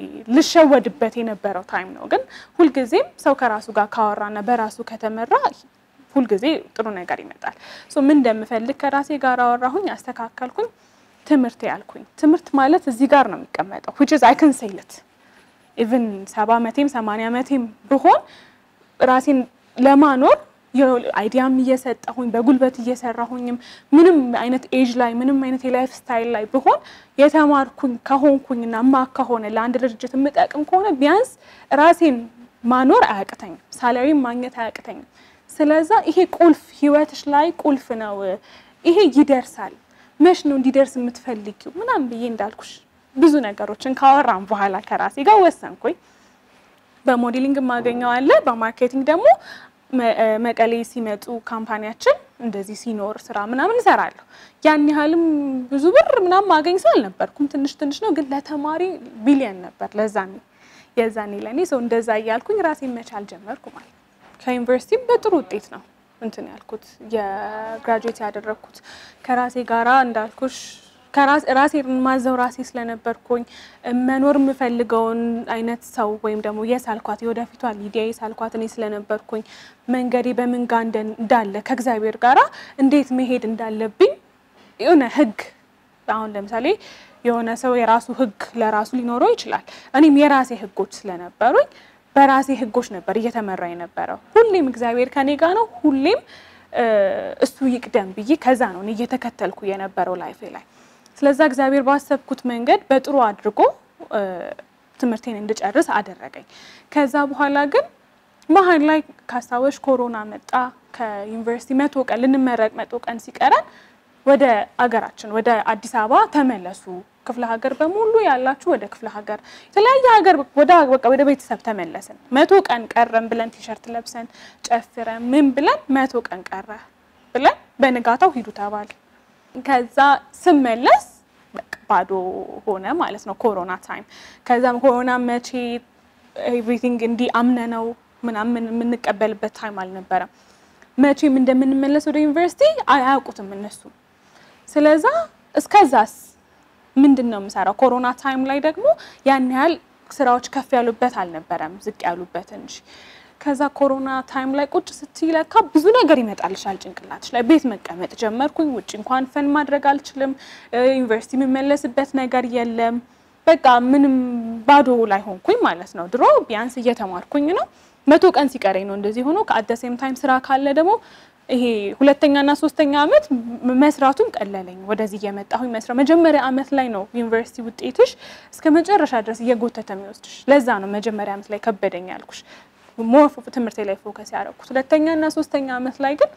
ልሸወድበት የነበረው ታይም ነው። ግን ሁልጊዜም ሰው ከራሱ ጋር ካወራና በራሱ ከተመራ ሁልጊዜ ጥሩ ነገር ይመጣል። ሶ ምን እንደምፈልግ ከራሴ ጋር አወራሁኝ፣ አስተካከልኩኝ። ትምህርት ያልኩኝ ትምህርት ማለት እዚህ ጋር ነው የሚቀመጠው which is I can say it ኢቭን ሰባ ዓመቴም ሰማንያ ዓመቴም ብሆን ራሴን ለማኖር አይዲያም እየሰጠሁኝ በጉልበት እየሰራሁኝም ምንም አይነት ኤጅ ላይ ምንም አይነት የላይፍ ስታይል ላይ ብሆን የተማርኩኝ ከሆንኩኝና ማ ከሆነ ለአንድ ድርጅት የምጠቅም ከሆነ ቢያንስ ራሴን ማኖር አያቅተኝም፣ ሳላሪም ማግኘት አያቅተኝም። ስለዛ ይሄ ቁልፍ ህይወትሽ ላይ ቁልፍ ነው። ይሄ ይደርሳል። መች ነው እንዲደርስ የምትፈልጊው ምናምን ብዬ እንዳልኩሽ ብዙ ነገሮችን ካወራም በኋላ ከራሴ ጋር ወሰንኩኝ። በሞዴሊንግ የማገኘው አለ፣ በማርኬቲንግ ደግሞ መቀሌ ሲመጡ ካምፓኒያችን እንደዚህ ሲኖር ስራ ምናምን እሰራለሁ። ያን ያህልም ብዙ ብር ምናምን ማገኝ ሰው አልነበርኩም። ትንሽ ትንሽ ነው፣ ግን ለተማሪ ቢሊየን ነበር ለዛኔ የዛኔ ለእኔ ሰው እንደዛ እያልኩኝ ራሴን መቻል ጀመርኩ ማለት ነው። ከዩኒቨርሲቲም በጥሩ ውጤት ነው እንትን ያልኩት የግራጁዌት ያደረግኩት ከራሴ ጋራ እንዳልኩሽ ራሴ ማዘው ራሴ ስለነበርኩኝ መኖር የምፈልገውን አይነት ሰው ወይም ደግሞ የሳልኳት የወደፊቷ ሊዲያ የሳልኳት እኔ ስለነበርኩኝ መንገዴ በምን ጋ እንዳለ ከእግዚአብሔር ጋራ እንዴት መሄድ እንዳለብኝ የሆነ ህግ አሁን ለምሳሌ የሆነ ሰው የራሱ ህግ ለራሱ ሊኖረው ይችላል። እኔም የራሴ ህጎች ስለነበሩኝ በራሴ ህጎች ነበር እየተመራ የነበረው። ሁሌም እግዚአብሔር ከኔ ጋ ነው። ሁሌም እሱ ይቅደም ብዬ ከዛ ነው እኔ እየተከተልኩ የነበረው ላይፌ ላይ ስለዛ እግዚአብሔር ባሰብኩት መንገድ በጥሩ አድርጎ ትምህርቴን እንድጨርስ አደረገኝ። ከዛ በኋላ ግን መሀል ላይ ካስታወሽ ኮሮና መጣ። ከዩኒቨርሲቲ መቶ ቀን ልንመረቅ መቶ ቀን ሲቀረን ወደ አገራችን ወደ አዲስ አበባ ተመለሱ፣ ክፍለ ሀገር በሙሉ ያላችሁ ወደ ክፍለ ሀገር የተለያየ ሀገር ወደ በቃ ወደ ቤተሰብ ተመለስን። መቶ ቀን ቀረን ብለን ቲሸርት ለብሰን ጨፍረን ምን ብለን መቶ ቀን ቀረ ብለን በንጋታው ሂዱ ተባል። ከዛ ስመለስ ባዶ ሆነ ማለት ነው። ኮሮና ታይም ከዛም ኮሮና መቼ ኤቭሪቲንግ እንዲህ አምነነው ምናምን የምንቀበልበት ታይም አልነበረም። መቼም እንደምንመለስ ወደ ዩኒቨርሲቲ አያውቁትም እነሱ። ስለዛ እስከዛስ ምንድን ነው የምሰራው? ኮሮና ታይም ላይ ደግሞ ያን ያህል ስራዎች ከፍ ያሉበት አልነበረም፣ ዝቅ ያሉበት እንጂ ከዛ ኮሮና ታይም ላይ ቁጭ ስትይ ለካ ብዙ ነገር ይመጣልሻል ጭንቅላትሽ ላይ። ቤት መቀመጥ ጀመርኩኝ። ውጭ እንኳን ፈን ማድረግ አልችልም። ዩኒቨርሲቲ የምመለስበት ነገር የለም። በቃ ምንም ባዶ ላይ ሆንኩኝ ማለት ነው። ድሮ ቢያንስ እየተማርኩኝ ነው። መቶ ቀን ሲቀረኝ ነው እንደዚህ ሆኖ ከአደሴም ታይም ስራ ካለ ደግሞ ይሄ ሁለተኛና ሶስተኛ አመት መስራቱን ቀለለኝ። ወደዚህ እየመጣሁኝ መስራት መጀመሪያ አመት ላይ ነው ዩኒቨርሲቲ ውጤትሽ እስከ መጨረሻ ድረስ እየጎተተ የሚወስድሽ። ለዛ ነው መጀመሪያ አመት ላይ ከበደኝ ያልኩሽ ሞር ትምህርቴ ላይ ፎከስ ያደረኩት። ሁለተኛ እና ሶስተኛ አመት ላይ ግን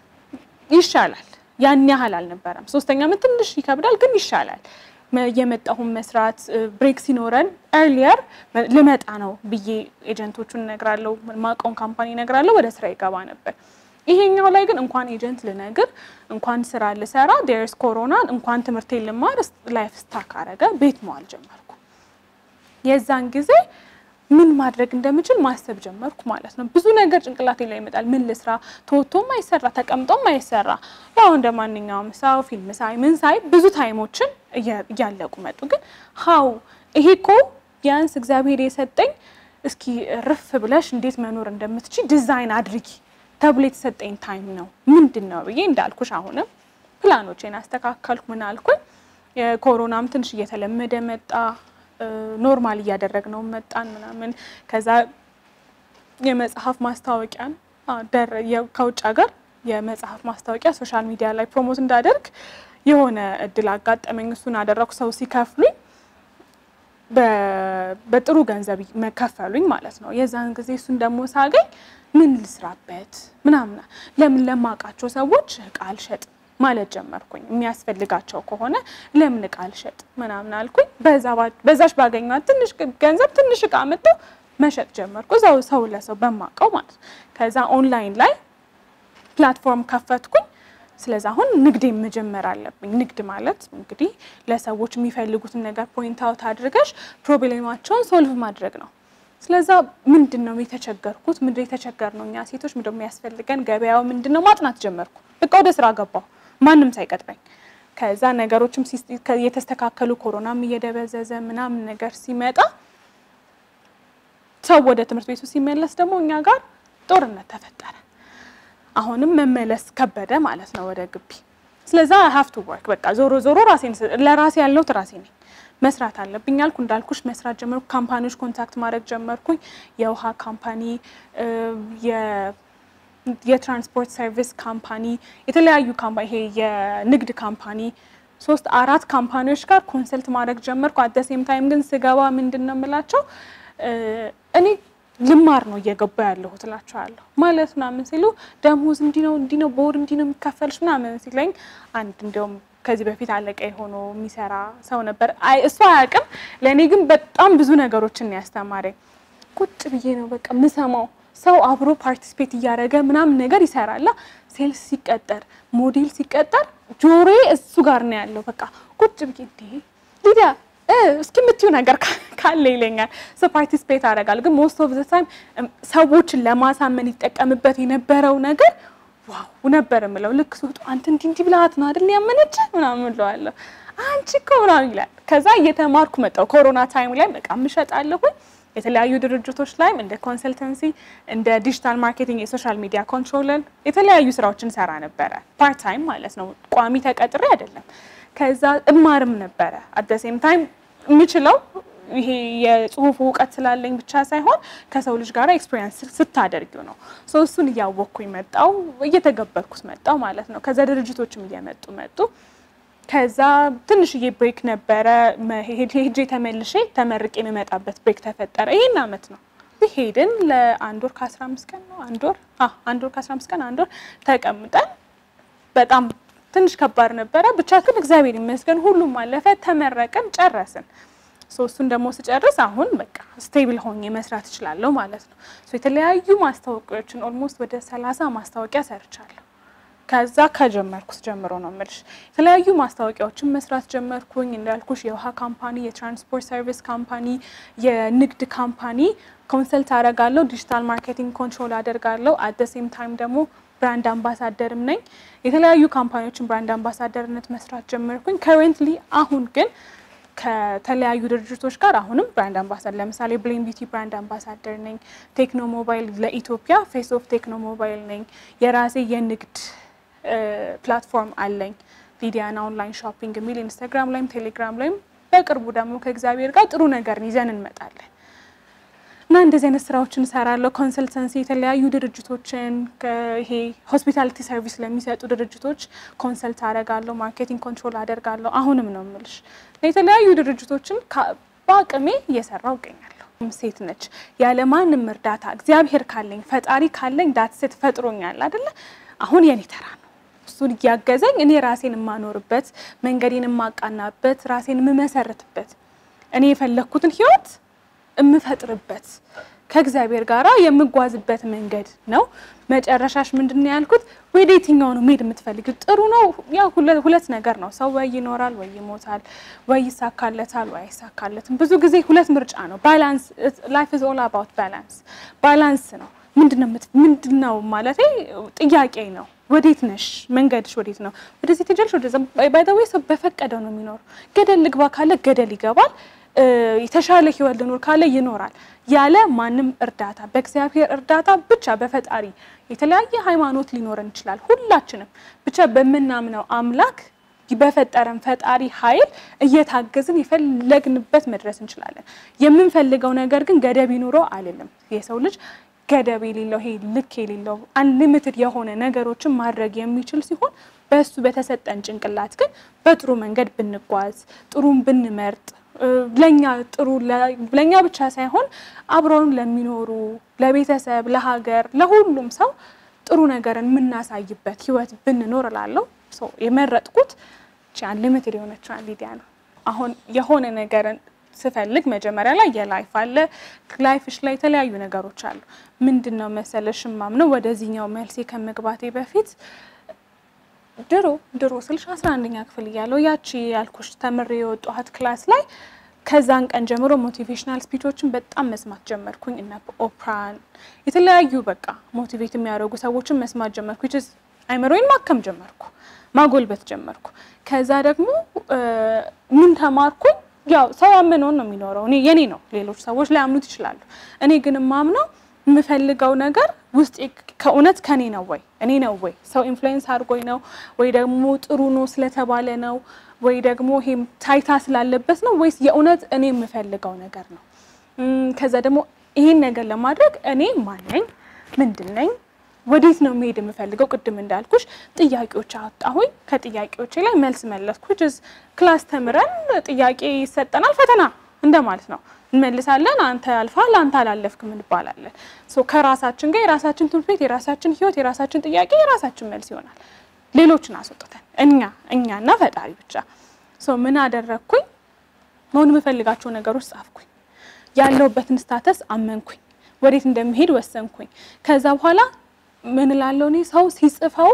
ይሻላል። ያን ያህል አልነበረም። ሶስተኛ አመት ትንሽ ይከብዳል፣ ግን ይሻላል። የመጣሁን መስራት ብሬክ ሲኖረን ኤርሊየር ልመጣ ነው ብዬ ኤጀንቶቹን እነግራለሁ፣ ማቀውን ካምፓኒ እነግራለሁ፣ ወደ ስራ ይገባ ነበር። ይሄኛው ላይ ግን እንኳን ኤጀንት ልነግር እንኳን ስራ ልሰራ ዴርስ ኮሮና እንኳን ትምህርቴን ልማር ላይፍ ስታክ አረገ። ቤት መዋል ጀመርኩ። የዛን ጊዜ ምን ማድረግ እንደምችል ማሰብ ጀመርኩ ማለት ነው። ብዙ ነገር ጭንቅላቴ ላይ ይመጣል። ምን ልስራ? ተወቶም አይሰራ ተቀምጦም አይሰራ። ያው እንደ ማንኛውም ሰው ፊልም ሳይ ምን ሳይ ብዙ ታይሞችን እያለቁ መጡ። ግን ሀው ይሄ እኮ ቢያንስ እግዚአብሔር የሰጠኝ እስኪ ርፍ ብለሽ እንዴት መኖር እንደምትችል ዲዛይን አድርጊ ተብሎ የተሰጠኝ ታይም ነው። ምንድን ነው ብዬ እንዳልኩሽ አሁንም ፕላኖቼን አስተካከልኩ። ምን አልኩኝ፣ የኮሮናም ትንሽ እየተለመደ መጣ ኖርማል እያደረግነው መጣን ምናምን። ከዛ የመጽሐፍ ማስታወቂያን ከውጭ ሀገር የመጽሐፍ ማስታወቂያ ሶሻል ሚዲያ ላይ ፕሮሞት እንዳደርግ የሆነ እድል አጋጠመኝ። እሱን አደረኩ። ሰው ሲከፍሉኝ በጥሩ ገንዘብ መከፈሉኝ ማለት ነው። የዛን ጊዜ እሱን ደግሞ ሳገኝ ምን ልስራበት ምናምን ለምን ለማውቃቸው ሰዎች እቃ አልሸጥ ማለት ጀመርኩኝ። የሚያስፈልጋቸው ከሆነ ለምን እቃ አልሸጥ ምናምን አልኩኝ። በዛች ባገኟት ትንሽ ገንዘብ ትንሽ እቃ መጥተው መሸጥ ጀመርኩ፣ እዛው ሰው ለሰው በማውቀው ማለት ነው። ከዛ ኦንላይን ላይ ፕላትፎርም ከፈትኩኝ። ስለዚህ አሁን ንግዴን መጀመር አለብኝ። ንግድ ማለት እንግዲህ ለሰዎች የሚፈልጉትን ነገር ፖይንት አውት አድርገሽ ፕሮብሌማቸውን ሶልቭ ማድረግ ነው። ስለዛ ምንድን ነው የተቸገርኩት? ምንድን የተቸገር ነው እኛ ሴቶች ምንድን ነው የሚያስፈልገን? ገበያው ምንድን ነው ማጥናት ጀመርኩ። በቃ ወደ ስራ ገባሁ ማንም ሳይቀጥረኝ። ከዛ ነገሮችም የተስተካከሉ ኮሮናም እየደበዘዘ ምናምን ነገር ሲመጣ ሰው ወደ ትምህርት ቤቱ ሲመለስ ደግሞ እኛ ጋር ጦርነት ተፈጠረ። አሁንም መመለስ ከበደ ማለት ነው ወደ ግቢ። ስለዛ ሀፍ ቱ ወርክ በቃ ዞሮ ዞሮ ራሴን ለራሴ ያለሁት ራሴ ነኝ መስራት አለብኝ አልኩ። እንዳልኩሽ መስራት ጀመርኩ። ካምፓኒዎች ኮንታክት ማድረግ ጀመርኩኝ። የውሃ ካምፓኒ፣ የትራንስፖርት ሰርቪስ ካምፓኒ፣ የተለያዩ ካምፓኒ ይሄ የንግድ ካምፓኒ ሶስት አራት ካምፓኒዎች ጋር ኮንሰልት ማድረግ ጀመርኩ። አት ሴም ታይም ግን ስገባ ምንድን ነው የምላቸው እኔ ልማር ነው እየገባ ያለሁት እላቸዋለሁ። ማለት ምናምን ሲሉ ደሞዝ እንዲህ ነው እንዲህ ነው በወር እንዲህ ነው የሚከፈልሽ ምናምን ሲለኝ አንድ እንዲያውም ከዚህ በፊት አለቃ የሆኖ የሚሰራ ሰው ነበር። አይ እሱ አያውቅም። ለእኔ ግን በጣም ብዙ ነገሮችን ነው ያስተማረኝ። ቁጭ ብዬ ነው በቃ ምሰማው። ሰው አብሮ ፓርቲስፔት እያደረገ ምናምን ነገር ይሰራላ። ሴልስ ሲቀጠር፣ ሞዴል ሲቀጠር ጆሮዬ እሱ ጋር ነው ያለው። በቃ ቁጭ ብዬ እንዲህ ሊዲያ እስኪ የምትዩ ነገር ካለ ይለኛል። ሰው ፓርቲስፔት አደርጋለሁ። ግን ሞስት ኦፍ ዘ ታይም ሰዎችን ለማሳመን ይጠቀምበት የነበረው ነገር ዋው ነበር የምለው። ልክ ስወጡ አንተ እንዲህ እንዲህ ብልሃት ነው አይደል ያመነች ምናምን እለዋለሁ። አንቺ እኮ ምናምን ይላል። ከዛ እየተማርኩ መጣሁ። ኮሮና ታይም ላይ በቃ እምሸጣለሁኝ የተለያዩ ድርጅቶች ላይም እንደ ኮንሰልተንሲ፣ እንደ ዲጂታል ማርኬቲንግ፣ የሶሻል ሚዲያ ኮንትሮለር የተለያዩ ስራዎችን ሰራ ነበረ። ፓርት ታይም ማለት ነው። ቋሚ ተቀጥሬ አይደለም። ከዛ እማርም ነበረ አት ሴም ታይም የምችለው ይሄ የጽሁፍ እውቀት ስላለኝ ብቻ ሳይሆን ከሰው ልጅ ጋር ኤክስፔሪንስ ስታደርጊው ነው። ሶ እሱን እያወቅኩኝ መጣው እየተገበርኩት መጣው ማለት ነው። ከዛ ድርጅቶችም እየመጡ መጡ። ከዛ ትንሽዬ ብሬክ ነበረ። ሄጄ ተመልሼ ተመርቄ የምመጣበት ብሬክ ተፈጠረ። ይሄን አመት ነው ሄድን ለአንድ ወር ከአስራ አምስት ቀን ነው አንድ ወር አንድ ወር ከአስራ አምስት ቀን አንድ ወር ተቀምጠን በጣም ትንሽ ከባድ ነበረ። ብቻ ግን እግዚአብሔር ይመስገን ሁሉም አለፈ። ተመረቅን፣ ጨረስን። እሱን ደግሞ ስጨርስ አሁን በቃ ስቴብል ሆኜ መስራት እችላለሁ ማለት ነው። የተለያዩ ማስታወቂያዎችን ኦልሞስት ወደ ሰላሳ ማስታወቂያ ሰርቻለሁ። ከዛ ከጀመርኩት ጀምሮ ነው የምልሽ የተለያዩ ማስታወቂያዎችን መስራት ጀመርኩኝ። እንዳልኩሽ የውሃ ካምፓኒ፣ የትራንስፖርት ሰርቪስ ካምፓኒ፣ የንግድ ካምፓኒ ኮንሰልት አደርጋለሁ። ዲጂታል ማርኬቲንግ ኮንትሮል አደርጋለሁ። አት ሴም ታይም ደግሞ ብራንድ አምባሳደርም ነኝ። የተለያዩ ካምፓኒዎችን ብራንድ አምባሳደርነት መስራት ጀመርኩኝ። ከረንትሊ አሁን ግን ከተለያዩ ድርጅቶች ጋር አሁንም ብራንድ አምባሳደር ለምሳሌ ብሌን ቢቲ ብራንድ አምባሳደር ነኝ። ቴክኖ ሞባይል ለኢትዮጵያ ፌስ ኦፍ ቴክኖ ሞባይል ነኝ። የራሴ የንግድ ፕላትፎርም አለኝ ሊዲያና ኦንላይን ሾፒንግ የሚል ኢንስታግራም ላይም ቴሌግራም ላይም በቅርቡ ደግሞ ከእግዚአብሔር ጋር ጥሩ ነገር ይዘን እንመጣለን እና እንደዚህ አይነት ስራዎችን እሰራለሁ። ኮንሰልተንሲ የተለያዩ ድርጅቶችን ይሄ ሆስፒታሊቲ ሰርቪስ ለሚሰጡ ድርጅቶች ኮንሰልት አደርጋለሁ። ማርኬቲንግ ኮንትሮል አደርጋለሁ። አሁንም ነው የምልሽ የተለያዩ ድርጅቶችን በአቅሜ እየሰራው እገኛለሁ። ሴት ነች ያለ ማንም እርዳታ እግዚአብሔር ካለኝ ፈጣሪ ካለኝ ዳትሴት ፈጥሮኛል አይደለ? አሁን የኔ ተራ ነው። እሱን እያገዘኝ እኔ ራሴን የማኖርበት መንገዴን የማቃናበት ራሴን የምመሰርትበት እኔ የፈለግኩትን ህይወት የምፈጥርበት ከእግዚአብሔር ጋር የምጓዝበት መንገድ ነው። መጨረሻሽ ምንድን ነው ያልኩት? ወደ የትኛው ነው መሄድ የምትፈልግ? ጥሩ ነው። ያው ሁለት ነገር ነው። ሰው ወይ ይኖራል ወይ ይሞታል፣ ወይ ይሳካለታል ወይ አይሳካለትም። ብዙ ጊዜ ሁለት ምርጫ ነው። ባላንስ ላይፍ ኢዝ ኦል አባውት ባላንስ። ባላንስ ነው። ምንድን ነው ማለት ጥያቄ ነው። ወዴት ነሽ? መንገድሽ ወዴት ነው? ወደዚህ ትጀልሽ፣ ወደዛ ባይ ዘ ዌይ ሰው በፈቀደው ነው የሚኖር። ገደል ልግባ ካለ ገደል ይገባል። የተሻለ ህይወት ልኖር ካለ ይኖራል። ያለ ማንም እርዳታ በእግዚአብሔር እርዳታ ብቻ በፈጣሪ የተለያየ ሃይማኖት ሊኖረን ይችላል። ሁላችንም ብቻ በምናምነው አምላክ በፈጠረን ፈጣሪ ኃይል እየታገዝን የፈለግንበት መድረስ እንችላለን። የምንፈልገው ነገር ግን ገደብ ይኑረው አልልም። የሰው ልጅ ገደብ የሌለው ይሄ ልክ የሌለው አንሊሚትድ የሆነ ነገሮችን ማድረግ የሚችል ሲሆን በእሱ በተሰጠን ጭንቅላት ግን በጥሩ መንገድ ብንጓዝ ጥሩን ብንመርጥ ለኛ ጥሩ ለኛ ብቻ ሳይሆን አብረውን ለሚኖሩ ለቤተሰብ፣ ለሀገር፣ ለሁሉም ሰው ጥሩ ነገርን የምናሳይበት ህይወት ብንኖር እላለሁ። የመረጥኩት አንሊሚትድ የሆነችዋን ሊዲያ ነው። አሁን የሆነ ነገርን ስፈልግ መጀመሪያ ላይ የላይፍ አለ። ላይፍሽ ላይ የተለያዩ ነገሮች አሉ። ምንድን ነው መሰለሽ ማምነው ወደዚህኛው መልሴ ከመግባቴ በፊት ድሮ ድሮ ስልሽ አስራ አንደኛ ክፍል እያለሁ ያቺ ያልኩሽ ተምሬ የወጣኋት ክላስ ላይ ከዛን ቀን ጀምሮ ሞቲቬሽናል ስፒቾችን በጣም መስማት ጀመርኩኝ። እነ ኦፕራን የተለያዩ በቃ ሞቲቬት የሚያደርጉ ሰዎችን መስማት ጀመርኩ። ስ አይምሮዬን ማከም ጀመርኩ፣ ማጎልበት ጀመርኩ። ከዛ ደግሞ ምን ተማርኩኝ? ያው ሰው ያመነውን ነው የሚኖረው። እኔ የኔ ነው፣ ሌሎች ሰዎች ላያምኑት ይችላሉ። እኔ ግን የማምነው የምፈልገው ነገር ውስጥ ከእውነት ከኔ ነው ወይ እኔ ነው ወይ ሰው ኢንፍሉዌንስ አድርጎኝ ነው ወይ ደግሞ ጥሩ ነው ስለተባለ ነው ወይ ደግሞ ይሄም ታይታ ስላለበት ነው ወይስ የእውነት እኔ የምፈልገው ነገር ነው? ከዛ ደግሞ ይሄን ነገር ለማድረግ እኔ ማን ነኝ? ምንድን ነኝ? ወዴት ነው መሄድ የምፈልገው? ቅድም እንዳልኩሽ ጥያቄዎች አወጣሁኝ። ከጥያቄዎቼ ላይ መልስ መለስኩ። ክላስ ተምረን ጥያቄ ይሰጠናል፣ ፈተና እንደማለት ነው። እንመልሳለን። አንተ አልፋል፣ አንተ አላለፍክም እንባላለን። ከራሳችን ጋር የራሳችን ትምህርት ቤት፣ የራሳችን ህይወት፣ የራሳችን ጥያቄ፣ የራሳችን መልስ ይሆናል። ሌሎችን አስወጥተን እኛ እኛና ፈጣሪ ብቻ። ምን አደረግኩኝ? መሆን የምፈልጋቸው ነገሮች ጻፍኩኝ። ያለሁበትን ስታተስ አመንኩኝ። ወዴት እንደምሄድ ወሰንኩኝ። ከዛ በኋላ ምን እላለሁ እኔ ሰው ሲጽፈው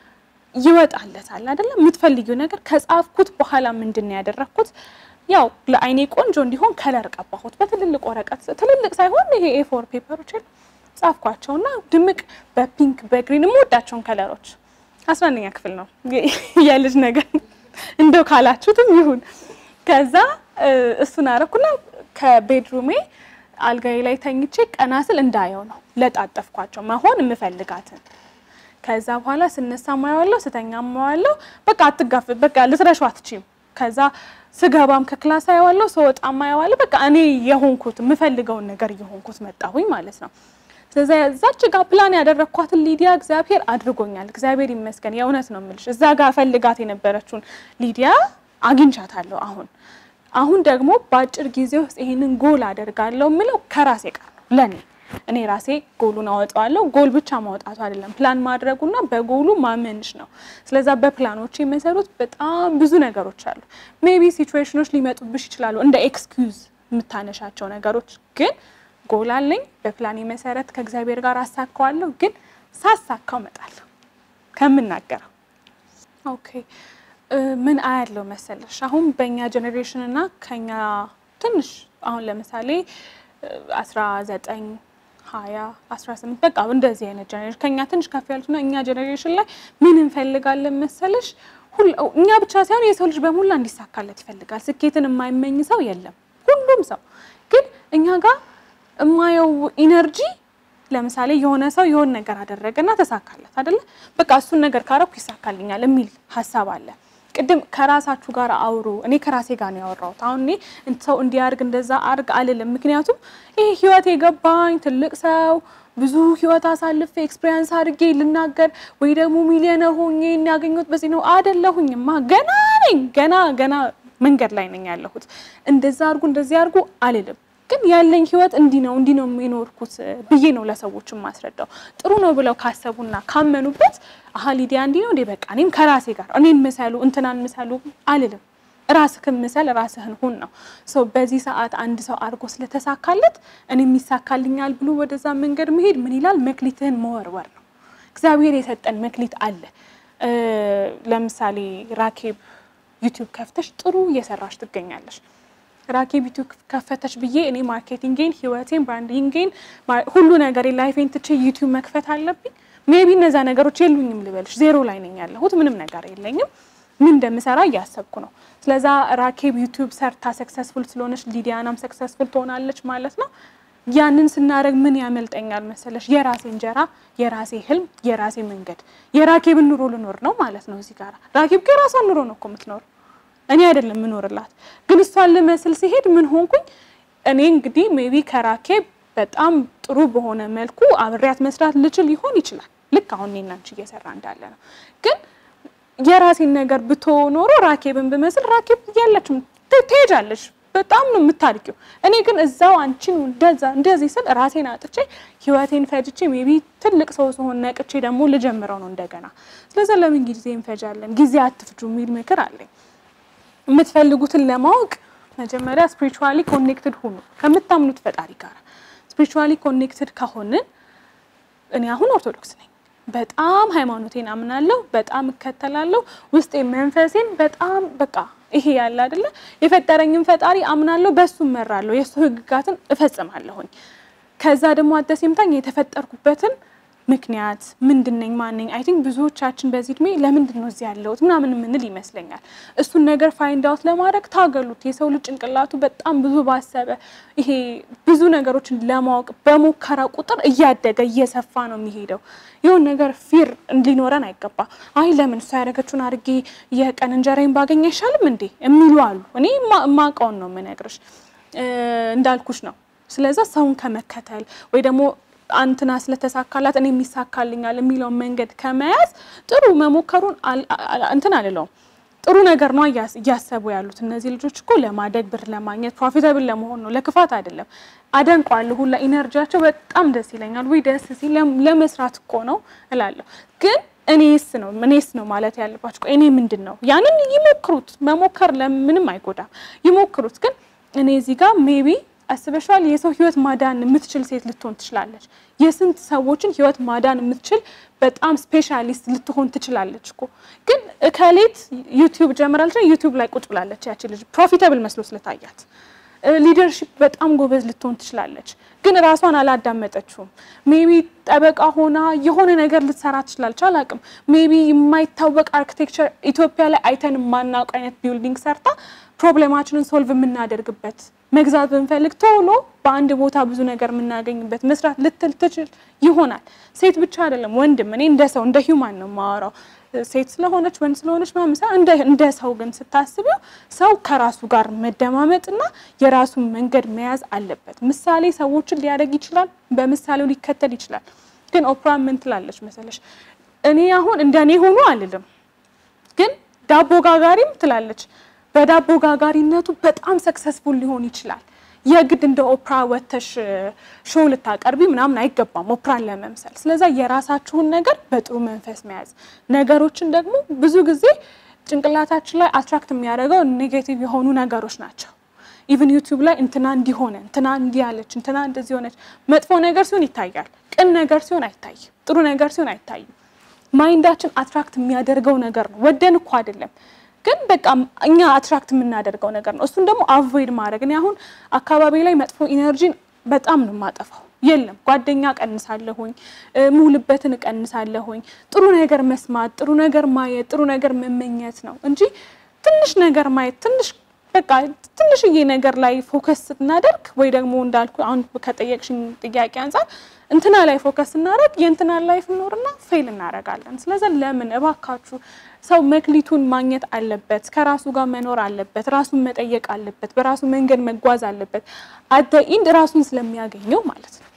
ይወጣለታል አይደለም? የምትፈልጊው ነገር ከጻፍኩት በኋላ ምንድን ነው ያደረግኩት? ያው ለአይኔ ቆንጆ እንዲሆን ከለር ቀባሁት በትልልቅ ወረቀት፣ ትልልቅ ሳይሆን ይሄ ኤፎር ፔፐሮች ጻፍኳቸውና ድምቅ በፒንክ በግሪን የምወዳቸውን ከለሮች አስራ አንደኛ ክፍል ነው የልጅ ነገር እንደው ካላችሁትም ይሁን። ከዛ እሱን አረኩና ከቤድሩሜ አልጋዬ ላይ ተኝቼ ቀና ስል እንዳየው ነው ለጣጠፍኳቸው መሆን የምፈልጋትን። ከዛ በኋላ ስነሳ ማየዋለሁ፣ ስተኛ ማየዋለሁ። በቃ አትጋፍ በቃ ልትረሹ አትችይም። ከዛ ስገባም ከክላስ አየዋለሁ፣ ስወጣ ማየዋለሁ። በቃ እኔ የሆንኩት የምፈልገውን ነገር እየሆንኩት መጣሁኝ ማለት ነው። ስለዚህ እዛች ጋር ፕላን ያደረግኳትን ሊዲያ እግዚአብሔር አድርጎኛል። እግዚአብሔር ይመስገን። የእውነት ነው የምልሽ እዛ ጋር ፈልጋት የነበረችውን ሊዲያ አግኝቻታለሁ። አሁን አሁን ደግሞ በአጭር ጊዜ ውስጥ ይሄንን ጎል አደርጋለሁ የምለው ከራሴ ጋር ነው። ለኔ እኔ ራሴ ጎሉን አወጣዋለሁ። ጎል ብቻ ማውጣቱ አይደለም ፕላን ማድረጉና በጎሉ ማመንሽ ነው። ስለዛ በፕላኖች የመሰሩት በጣም ብዙ ነገሮች አሉ። ሜቢ ሲቹዌሽኖች ሊመጡብሽ ይችላሉ እንደ ኤክስኪውዝ የምታነሻቸው ነገሮች ግን ጎል አለኝ። በፕላኔ መሰረት ከእግዚአብሔር ጋር አሳካዋለሁ። ግን ሳሳካው እመጣለሁ ከምናገረው። ኦኬ ምን አያለው መሰለሽ አሁን በእኛ ጀኔሬሽን እና ከኛ ትንሽ አሁን ለምሳሌ አስራ ዘጠኝ ሀያ አስራ ስምንት በቃ እንደዚህ አይነት ጀኔሬሽን ከኛ ትንሽ ከፍ ያሉትና እኛ ጀኔሬሽን ላይ ምን እንፈልጋለን መሰለሽ እኛ ብቻ ሳይሆን የሰው ልጅ በሙላ እንዲሳካለት ይፈልጋል። ስኬትን የማይመኝ ሰው የለም። ሁሉም ሰው ግን እኛ ጋር የማየው ኢነርጂ ለምሳሌ የሆነ ሰው የሆነ ነገር አደረገና ተሳካለት አይደለ? በቃ እሱን ነገር ካረኩ ይሳካልኛል የሚል ሀሳብ አለ። ቅድም ከራሳችሁ ጋር አውሩ። እኔ ከራሴ ጋር ነው ያወራሁት። አሁን እኔ ሰው እንዲያርግ እንደዛ አርግ አልልም። ምክንያቱም ይህ ህይወት የገባኝ ትልቅ ሰው ብዙ ህይወት አሳልፌ ኤክስፔሪንስ አድርጌ ልናገር ወይ ደግሞ ሚሊዮነር ሆኜ ያገኘሁት በዚህ ነው አይደለሁኝማ። ገና ነኝ። ገና ገና መንገድ ላይ ነኝ ያለሁት። እንደዛ አርጉ እንደዚህ አርጉ አልልም ግን ያለኝ ህይወት እንዲህ ነው እንዲህ ነው የሚኖርኩት ብዬ ነው ለሰዎች ማስረዳው። ጥሩ ነው ብለው ካሰቡና ካመኑበት አሀ ሊዲያ እንዲህ ነው እንዴ በቃ እኔም ከራሴ ጋር እኔን ምሰሉ እንትናን ምሰሉ አልልም። ራስህን ምሰል ራስህን ሁን ነው ሰው በዚህ ሰዓት አንድ ሰው አድርጎ ስለተሳካለት እኔም ይሳካልኛል ብሎ ወደዛ መንገድ መሄድ ምን ይላል? መክሊትህን መወርወር ነው። እግዚአብሔር የሰጠን መክሊት አለ። ለምሳሌ ራኬብ ዩቲዩብ ከፍተሽ ጥሩ እየሰራሽ ትገኛለሽ። ራኬብ ዩቲዩብ ከፈተች ብዬ እኔ ማርኬቲንጌን፣ ህይወቴን፣ ብራንዲንጌን ሁሉ ነገር ላይፌን ትቼ ዩቲዩብ መክፈት አለብኝ? ሜቢ እነዛ ነገሮች የሉኝም ልበልሽ። ዜሮ ላይ ነኝ ያለሁት፣ ምንም ነገር የለኝም። ምን እንደምሰራ እያሰብኩ ነው። ስለዛ ራኬብ ዩቲዩብ ሰርታ ሰክሰስፉል ስለሆነች ሊዲያናም ሰክሰስፉል ትሆናለች ማለት ነው። ያንን ስናደርግ ምን ያመልጠኛል መሰለሽ? የራሴ እንጀራ፣ የራሴ ህልም፣ የራሴ መንገድ፣ የራኬብን ኑሮ ልኖር ነው ማለት ነው። እዚህ ጋር ራኬብ የራሷን ኑሮ ነው እኮ የምትኖረው እኔ አይደለም የምኖርላት። ግን እሷን ልመስል ሲሄድ ምን ሆንኩኝ እኔ እንግዲህ ሜቢ ከራኬብ በጣም ጥሩ በሆነ መልኩ አብሬያት መስራት ልችል ይሆን ይችላል። ልክ አሁን እኔና አንቺ እየሰራ እንዳለ ነው። ግን የራሴን ነገር ብቶ ኖሮ ራኬብን ብመስል ራኬብ እያለችም ትሄጃለች። በጣም ነው የምታድቂው። እኔ ግን እዛው አንቺን እንደዛ እንደዚህ ስል ራሴን አጥቼ ህይወቴን ፈጅቼ ሜቢ ትልቅ ሰው ስሆን ነቅቼ ደግሞ ልጀምረው ነው እንደገና። ስለዚ ለምን ጊዜ እንፈጃለን? ጊዜ አትፍጁ የሚል ምክር አለኝ። የምትፈልጉትን ለማወቅ መጀመሪያ ስፒሪቹዋሊ ኮኔክትድ ሁኑ ከምታምኑት ፈጣሪ ጋር። ስፒሪቹዋሊ ኮኔክትድ ከሆንን እኔ አሁን ኦርቶዶክስ ነኝ። በጣም ሃይማኖቴን አምናለሁ፣ በጣም እከተላለሁ። ውስጤ መንፈሴን በጣም በቃ ይሄ ያለ አይደለ የፈጠረኝን ፈጣሪ አምናለሁ፣ በሱ እመራለሁ፣ የእሱ ህግጋትን እፈጽማለሁኝ። ከዛ ደግሞ አደሴምታኝ የተፈጠርኩበትን ምክንያት ምንድነኝ ማነኝ? አይ ቲንክ ብዙዎቻችን በዚህ እድሜ ለምንድን ነው እዚህ ያለሁት ምናምን የምንል ይመስለኛል። እሱን ነገር ፋይንድ አውት ለማድረግ ታገሉት። የሰው ልጅ ጭንቅላቱ በጣም ብዙ ባሰበ ይሄ ብዙ ነገሮችን ለማወቅ በሞከረ ቁጥር እያደገ እየሰፋ ነው የሚሄደው። የሆን ነገር ፊር እንዲኖረን አይገባ። አይ ለምን እሷ ያደረገችውን አድርጌ የቀን እንጀራዬን ባገኝ አይሻልም እንዴ የሚሉ አሉ። እኔ የማውቀውን ነው የምነግርሽ፣ እንዳልኩሽ ነው። ስለዛ ሰውን ከመከተል ወይ ደግሞ አንትና ስለተሳካላት እኔ የሚሳካልኛል የሚለውን መንገድ ከመያዝ ጥሩ መሞከሩን እንትን አልለውም። ጥሩ ነገር ነው እያሰቡ ያሉት እነዚህ ልጆች እኮ ለማደግ ብር ለማግኘት ፕሮፊታብል ለመሆን ነው፣ ለክፋት አይደለም። አደንቋለሁ ሁላ ኢነርጂያቸው በጣም ደስ ይለኛል። ወይ ደስ ሲል ለመስራት እኮ ነው እላለሁ። ግን እኔስ ነው እኔስ ነው ማለት ያለባቸው እኔ ምንድን ነው ያንን ይሞክሩት። መሞከር ለምንም አይጎዳም፣ ይሞክሩት። ግን እኔ እዚህ ጋር ሜቢ አስበሻል የሰው ህይወት ማዳን የምትችል ሴት ልትሆን ትችላለች። የስንት ሰዎችን ህይወት ማዳን የምትችል በጣም ስፔሻሊስት ልትሆን ትችላለች እኮ። ግን እከሌት ዩቲዩብ ጀምራለች፣ ዩቲዩብ ላይ ቁጭ ብላለች። ያቺ ልጅ ፕሮፊታብል መስሎ ስለታያት ሊደርሺፕ በጣም ጎበዝ ልትሆን ትችላለች። ግን ራሷን አላዳመጠችውም። ሜቢ ጠበቃ ሆና የሆነ ነገር ልትሰራ ትችላለች። አላቅም። ሜቢ የማይታወቅ አርኪቴክቸር ኢትዮጵያ ላይ አይተን የማናውቅ አይነት ቢልዲንግ ሰርታ ፕሮብሌማችንን ሶልቭ የምናደርግበት መግዛት ብንፈልግ ቶሎ በአንድ ቦታ ብዙ ነገር የምናገኝበት መስራት ልትል ትችል ይሆናል። ሴት ብቻ አይደለም ወንድም። እኔ እንደ ሰው እንደ ሂውማን ነው የማወራው። ሴት ስለሆነች ወንድ ስለሆነች ማምሳ እንደ ሰው ግን ስታስቢው ሰው ከራሱ ጋር መደማመጥና የራሱን መንገድ መያዝ አለበት። ምሳሌ ሰዎችን ሊያደርግ ይችላል፣ በምሳሌው ሊከተል ይችላል። ግን ኦፕራ ምን ትላለች መሰለሽ? እኔ አሁን እንደ እኔ ሆኖ አልልም፣ ግን ዳቦ ጋጋሪም ትላለች በዳቦ ጋጋሪነቱ በጣም ሰክሰስፉል ሊሆን ይችላል። የግድ እንደ ኦፕራ ወተሽ ሾው ልታቀርቢ ምናምን አይገባም ኦፕራን ለመምሰል። ስለዛ የራሳችሁን ነገር በጥሩ መንፈስ መያዝ፣ ነገሮችን ደግሞ ብዙ ጊዜ ጭንቅላታችን ላይ አትራክት የሚያደርገው ኔጌቲቭ የሆኑ ነገሮች ናቸው። ኢቭን ዩቲዩብ ላይ እንትና እንዲሆነ እንትና እንዲህ ያለች እንትና እንደዚህ ሆነች። መጥፎ ነገር ሲሆን ይታያል፣ ቅን ነገር ሲሆን አይታይም፣ ጥሩ ነገር ሲሆን አይታይም። ማይንዳችን አትራክት የሚያደርገው ነገር ነው። ወደን እኮ አይደለም ግን በቃ እኛ አትራክት የምናደርገው ነገር ነው። እሱን ደግሞ አቮይድ ማድረግ እኔ አሁን አካባቢ ላይ መጥፎ ኢነርጂን በጣም ነው የማጠፋው። የለም ጓደኛ ቀንሳለሁኝ፣ ሙልበትን እቀንሳለሁኝ። ጥሩ ነገር መስማት፣ ጥሩ ነገር ማየት፣ ጥሩ ነገር መመኘት ነው እንጂ ትንሽ ነገር ማየት ትንሽ በቃ ትንሽዬ ነገር ላይ ፎከስ ስናደርግ ወይ ደግሞ እንዳልኩ አሁን ከጠየቅሽኝ ጥያቄ አንጻር እንትና ላይ ፎከስ ስናደርግ የእንትና ላይፍ ኖርና ፌል እናደርጋለን። ስለዚህ ለምን እባካችሁ ሰው መክሊቱን ማግኘት አለበት፣ ከራሱ ጋር መኖር አለበት፣ ራሱን መጠየቅ አለበት፣ በራሱ መንገድ መጓዝ አለበት። አደ ኢንድ ራሱን ስለሚያገኘው ማለት ነው።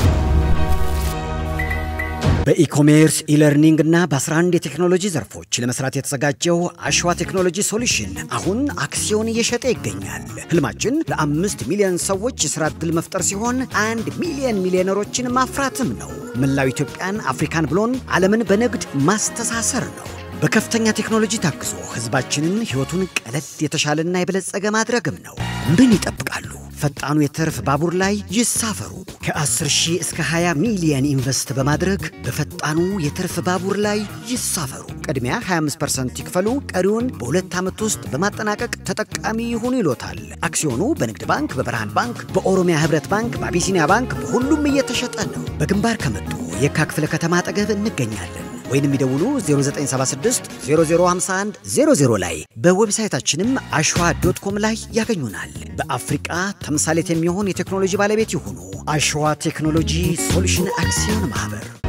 በኢኮሜርስ ኢለርኒንግ እና በ11 የቴክኖሎጂ ዘርፎች ለመስራት የተዘጋጀው አሸዋ ቴክኖሎጂ ሶሉሽን አሁን አክሲዮን እየሸጠ ይገኛል። ህልማችን ለአምስት ሚሊዮን ሰዎች የሥራ ዕድል መፍጠር ሲሆን አንድ ሚሊዮን ሚሊዮነሮችን ማፍራትም ነው። መላው ኢትዮጵያን፣ አፍሪካን ብሎን ዓለምን በንግድ ማስተሳሰር ነው። በከፍተኛ ቴክኖሎጂ ታግዞ ህዝባችንን ህይወቱን ቀለል የተሻለና የበለጸገ ማድረግም ነው። ምን ይጠብቃሉ? ፈጣኑ የትርፍ ባቡር ላይ ይሳፈሩ። ከ10 ሺህ እስከ 20 ሚሊየን ኢንቨስት በማድረግ በፈጣኑ የትርፍ ባቡር ላይ ይሳፈሩ። ቅድሚያ 25% ይክፈሉ፣ ቀሪውን በሁለት ዓመት ውስጥ በማጠናቀቅ ተጠቃሚ ይሁኑ ይሎታል። አክሲዮኑ በንግድ ባንክ፣ በብርሃን ባንክ፣ በኦሮሚያ ህብረት ባንክ፣ በአቢሲኒያ ባንክ በሁሉም እየተሸጠ ነው። በግንባር ከመጡ የካ ክፍለ ከተማ አጠገብ እንገኛለን። ወይንም ይደውሉ 0976 0051 00 ላይ በዌብሳይታችንም አሸዋ ዶት ኮም ላይ ያገኙናል። በአፍሪቃ ተምሳሌት የሚሆን የቴክኖሎጂ ባለቤት ይሁኑ። አሸዋ ቴክኖሎጂ ሶሉሽን አክሲዮን ማህበር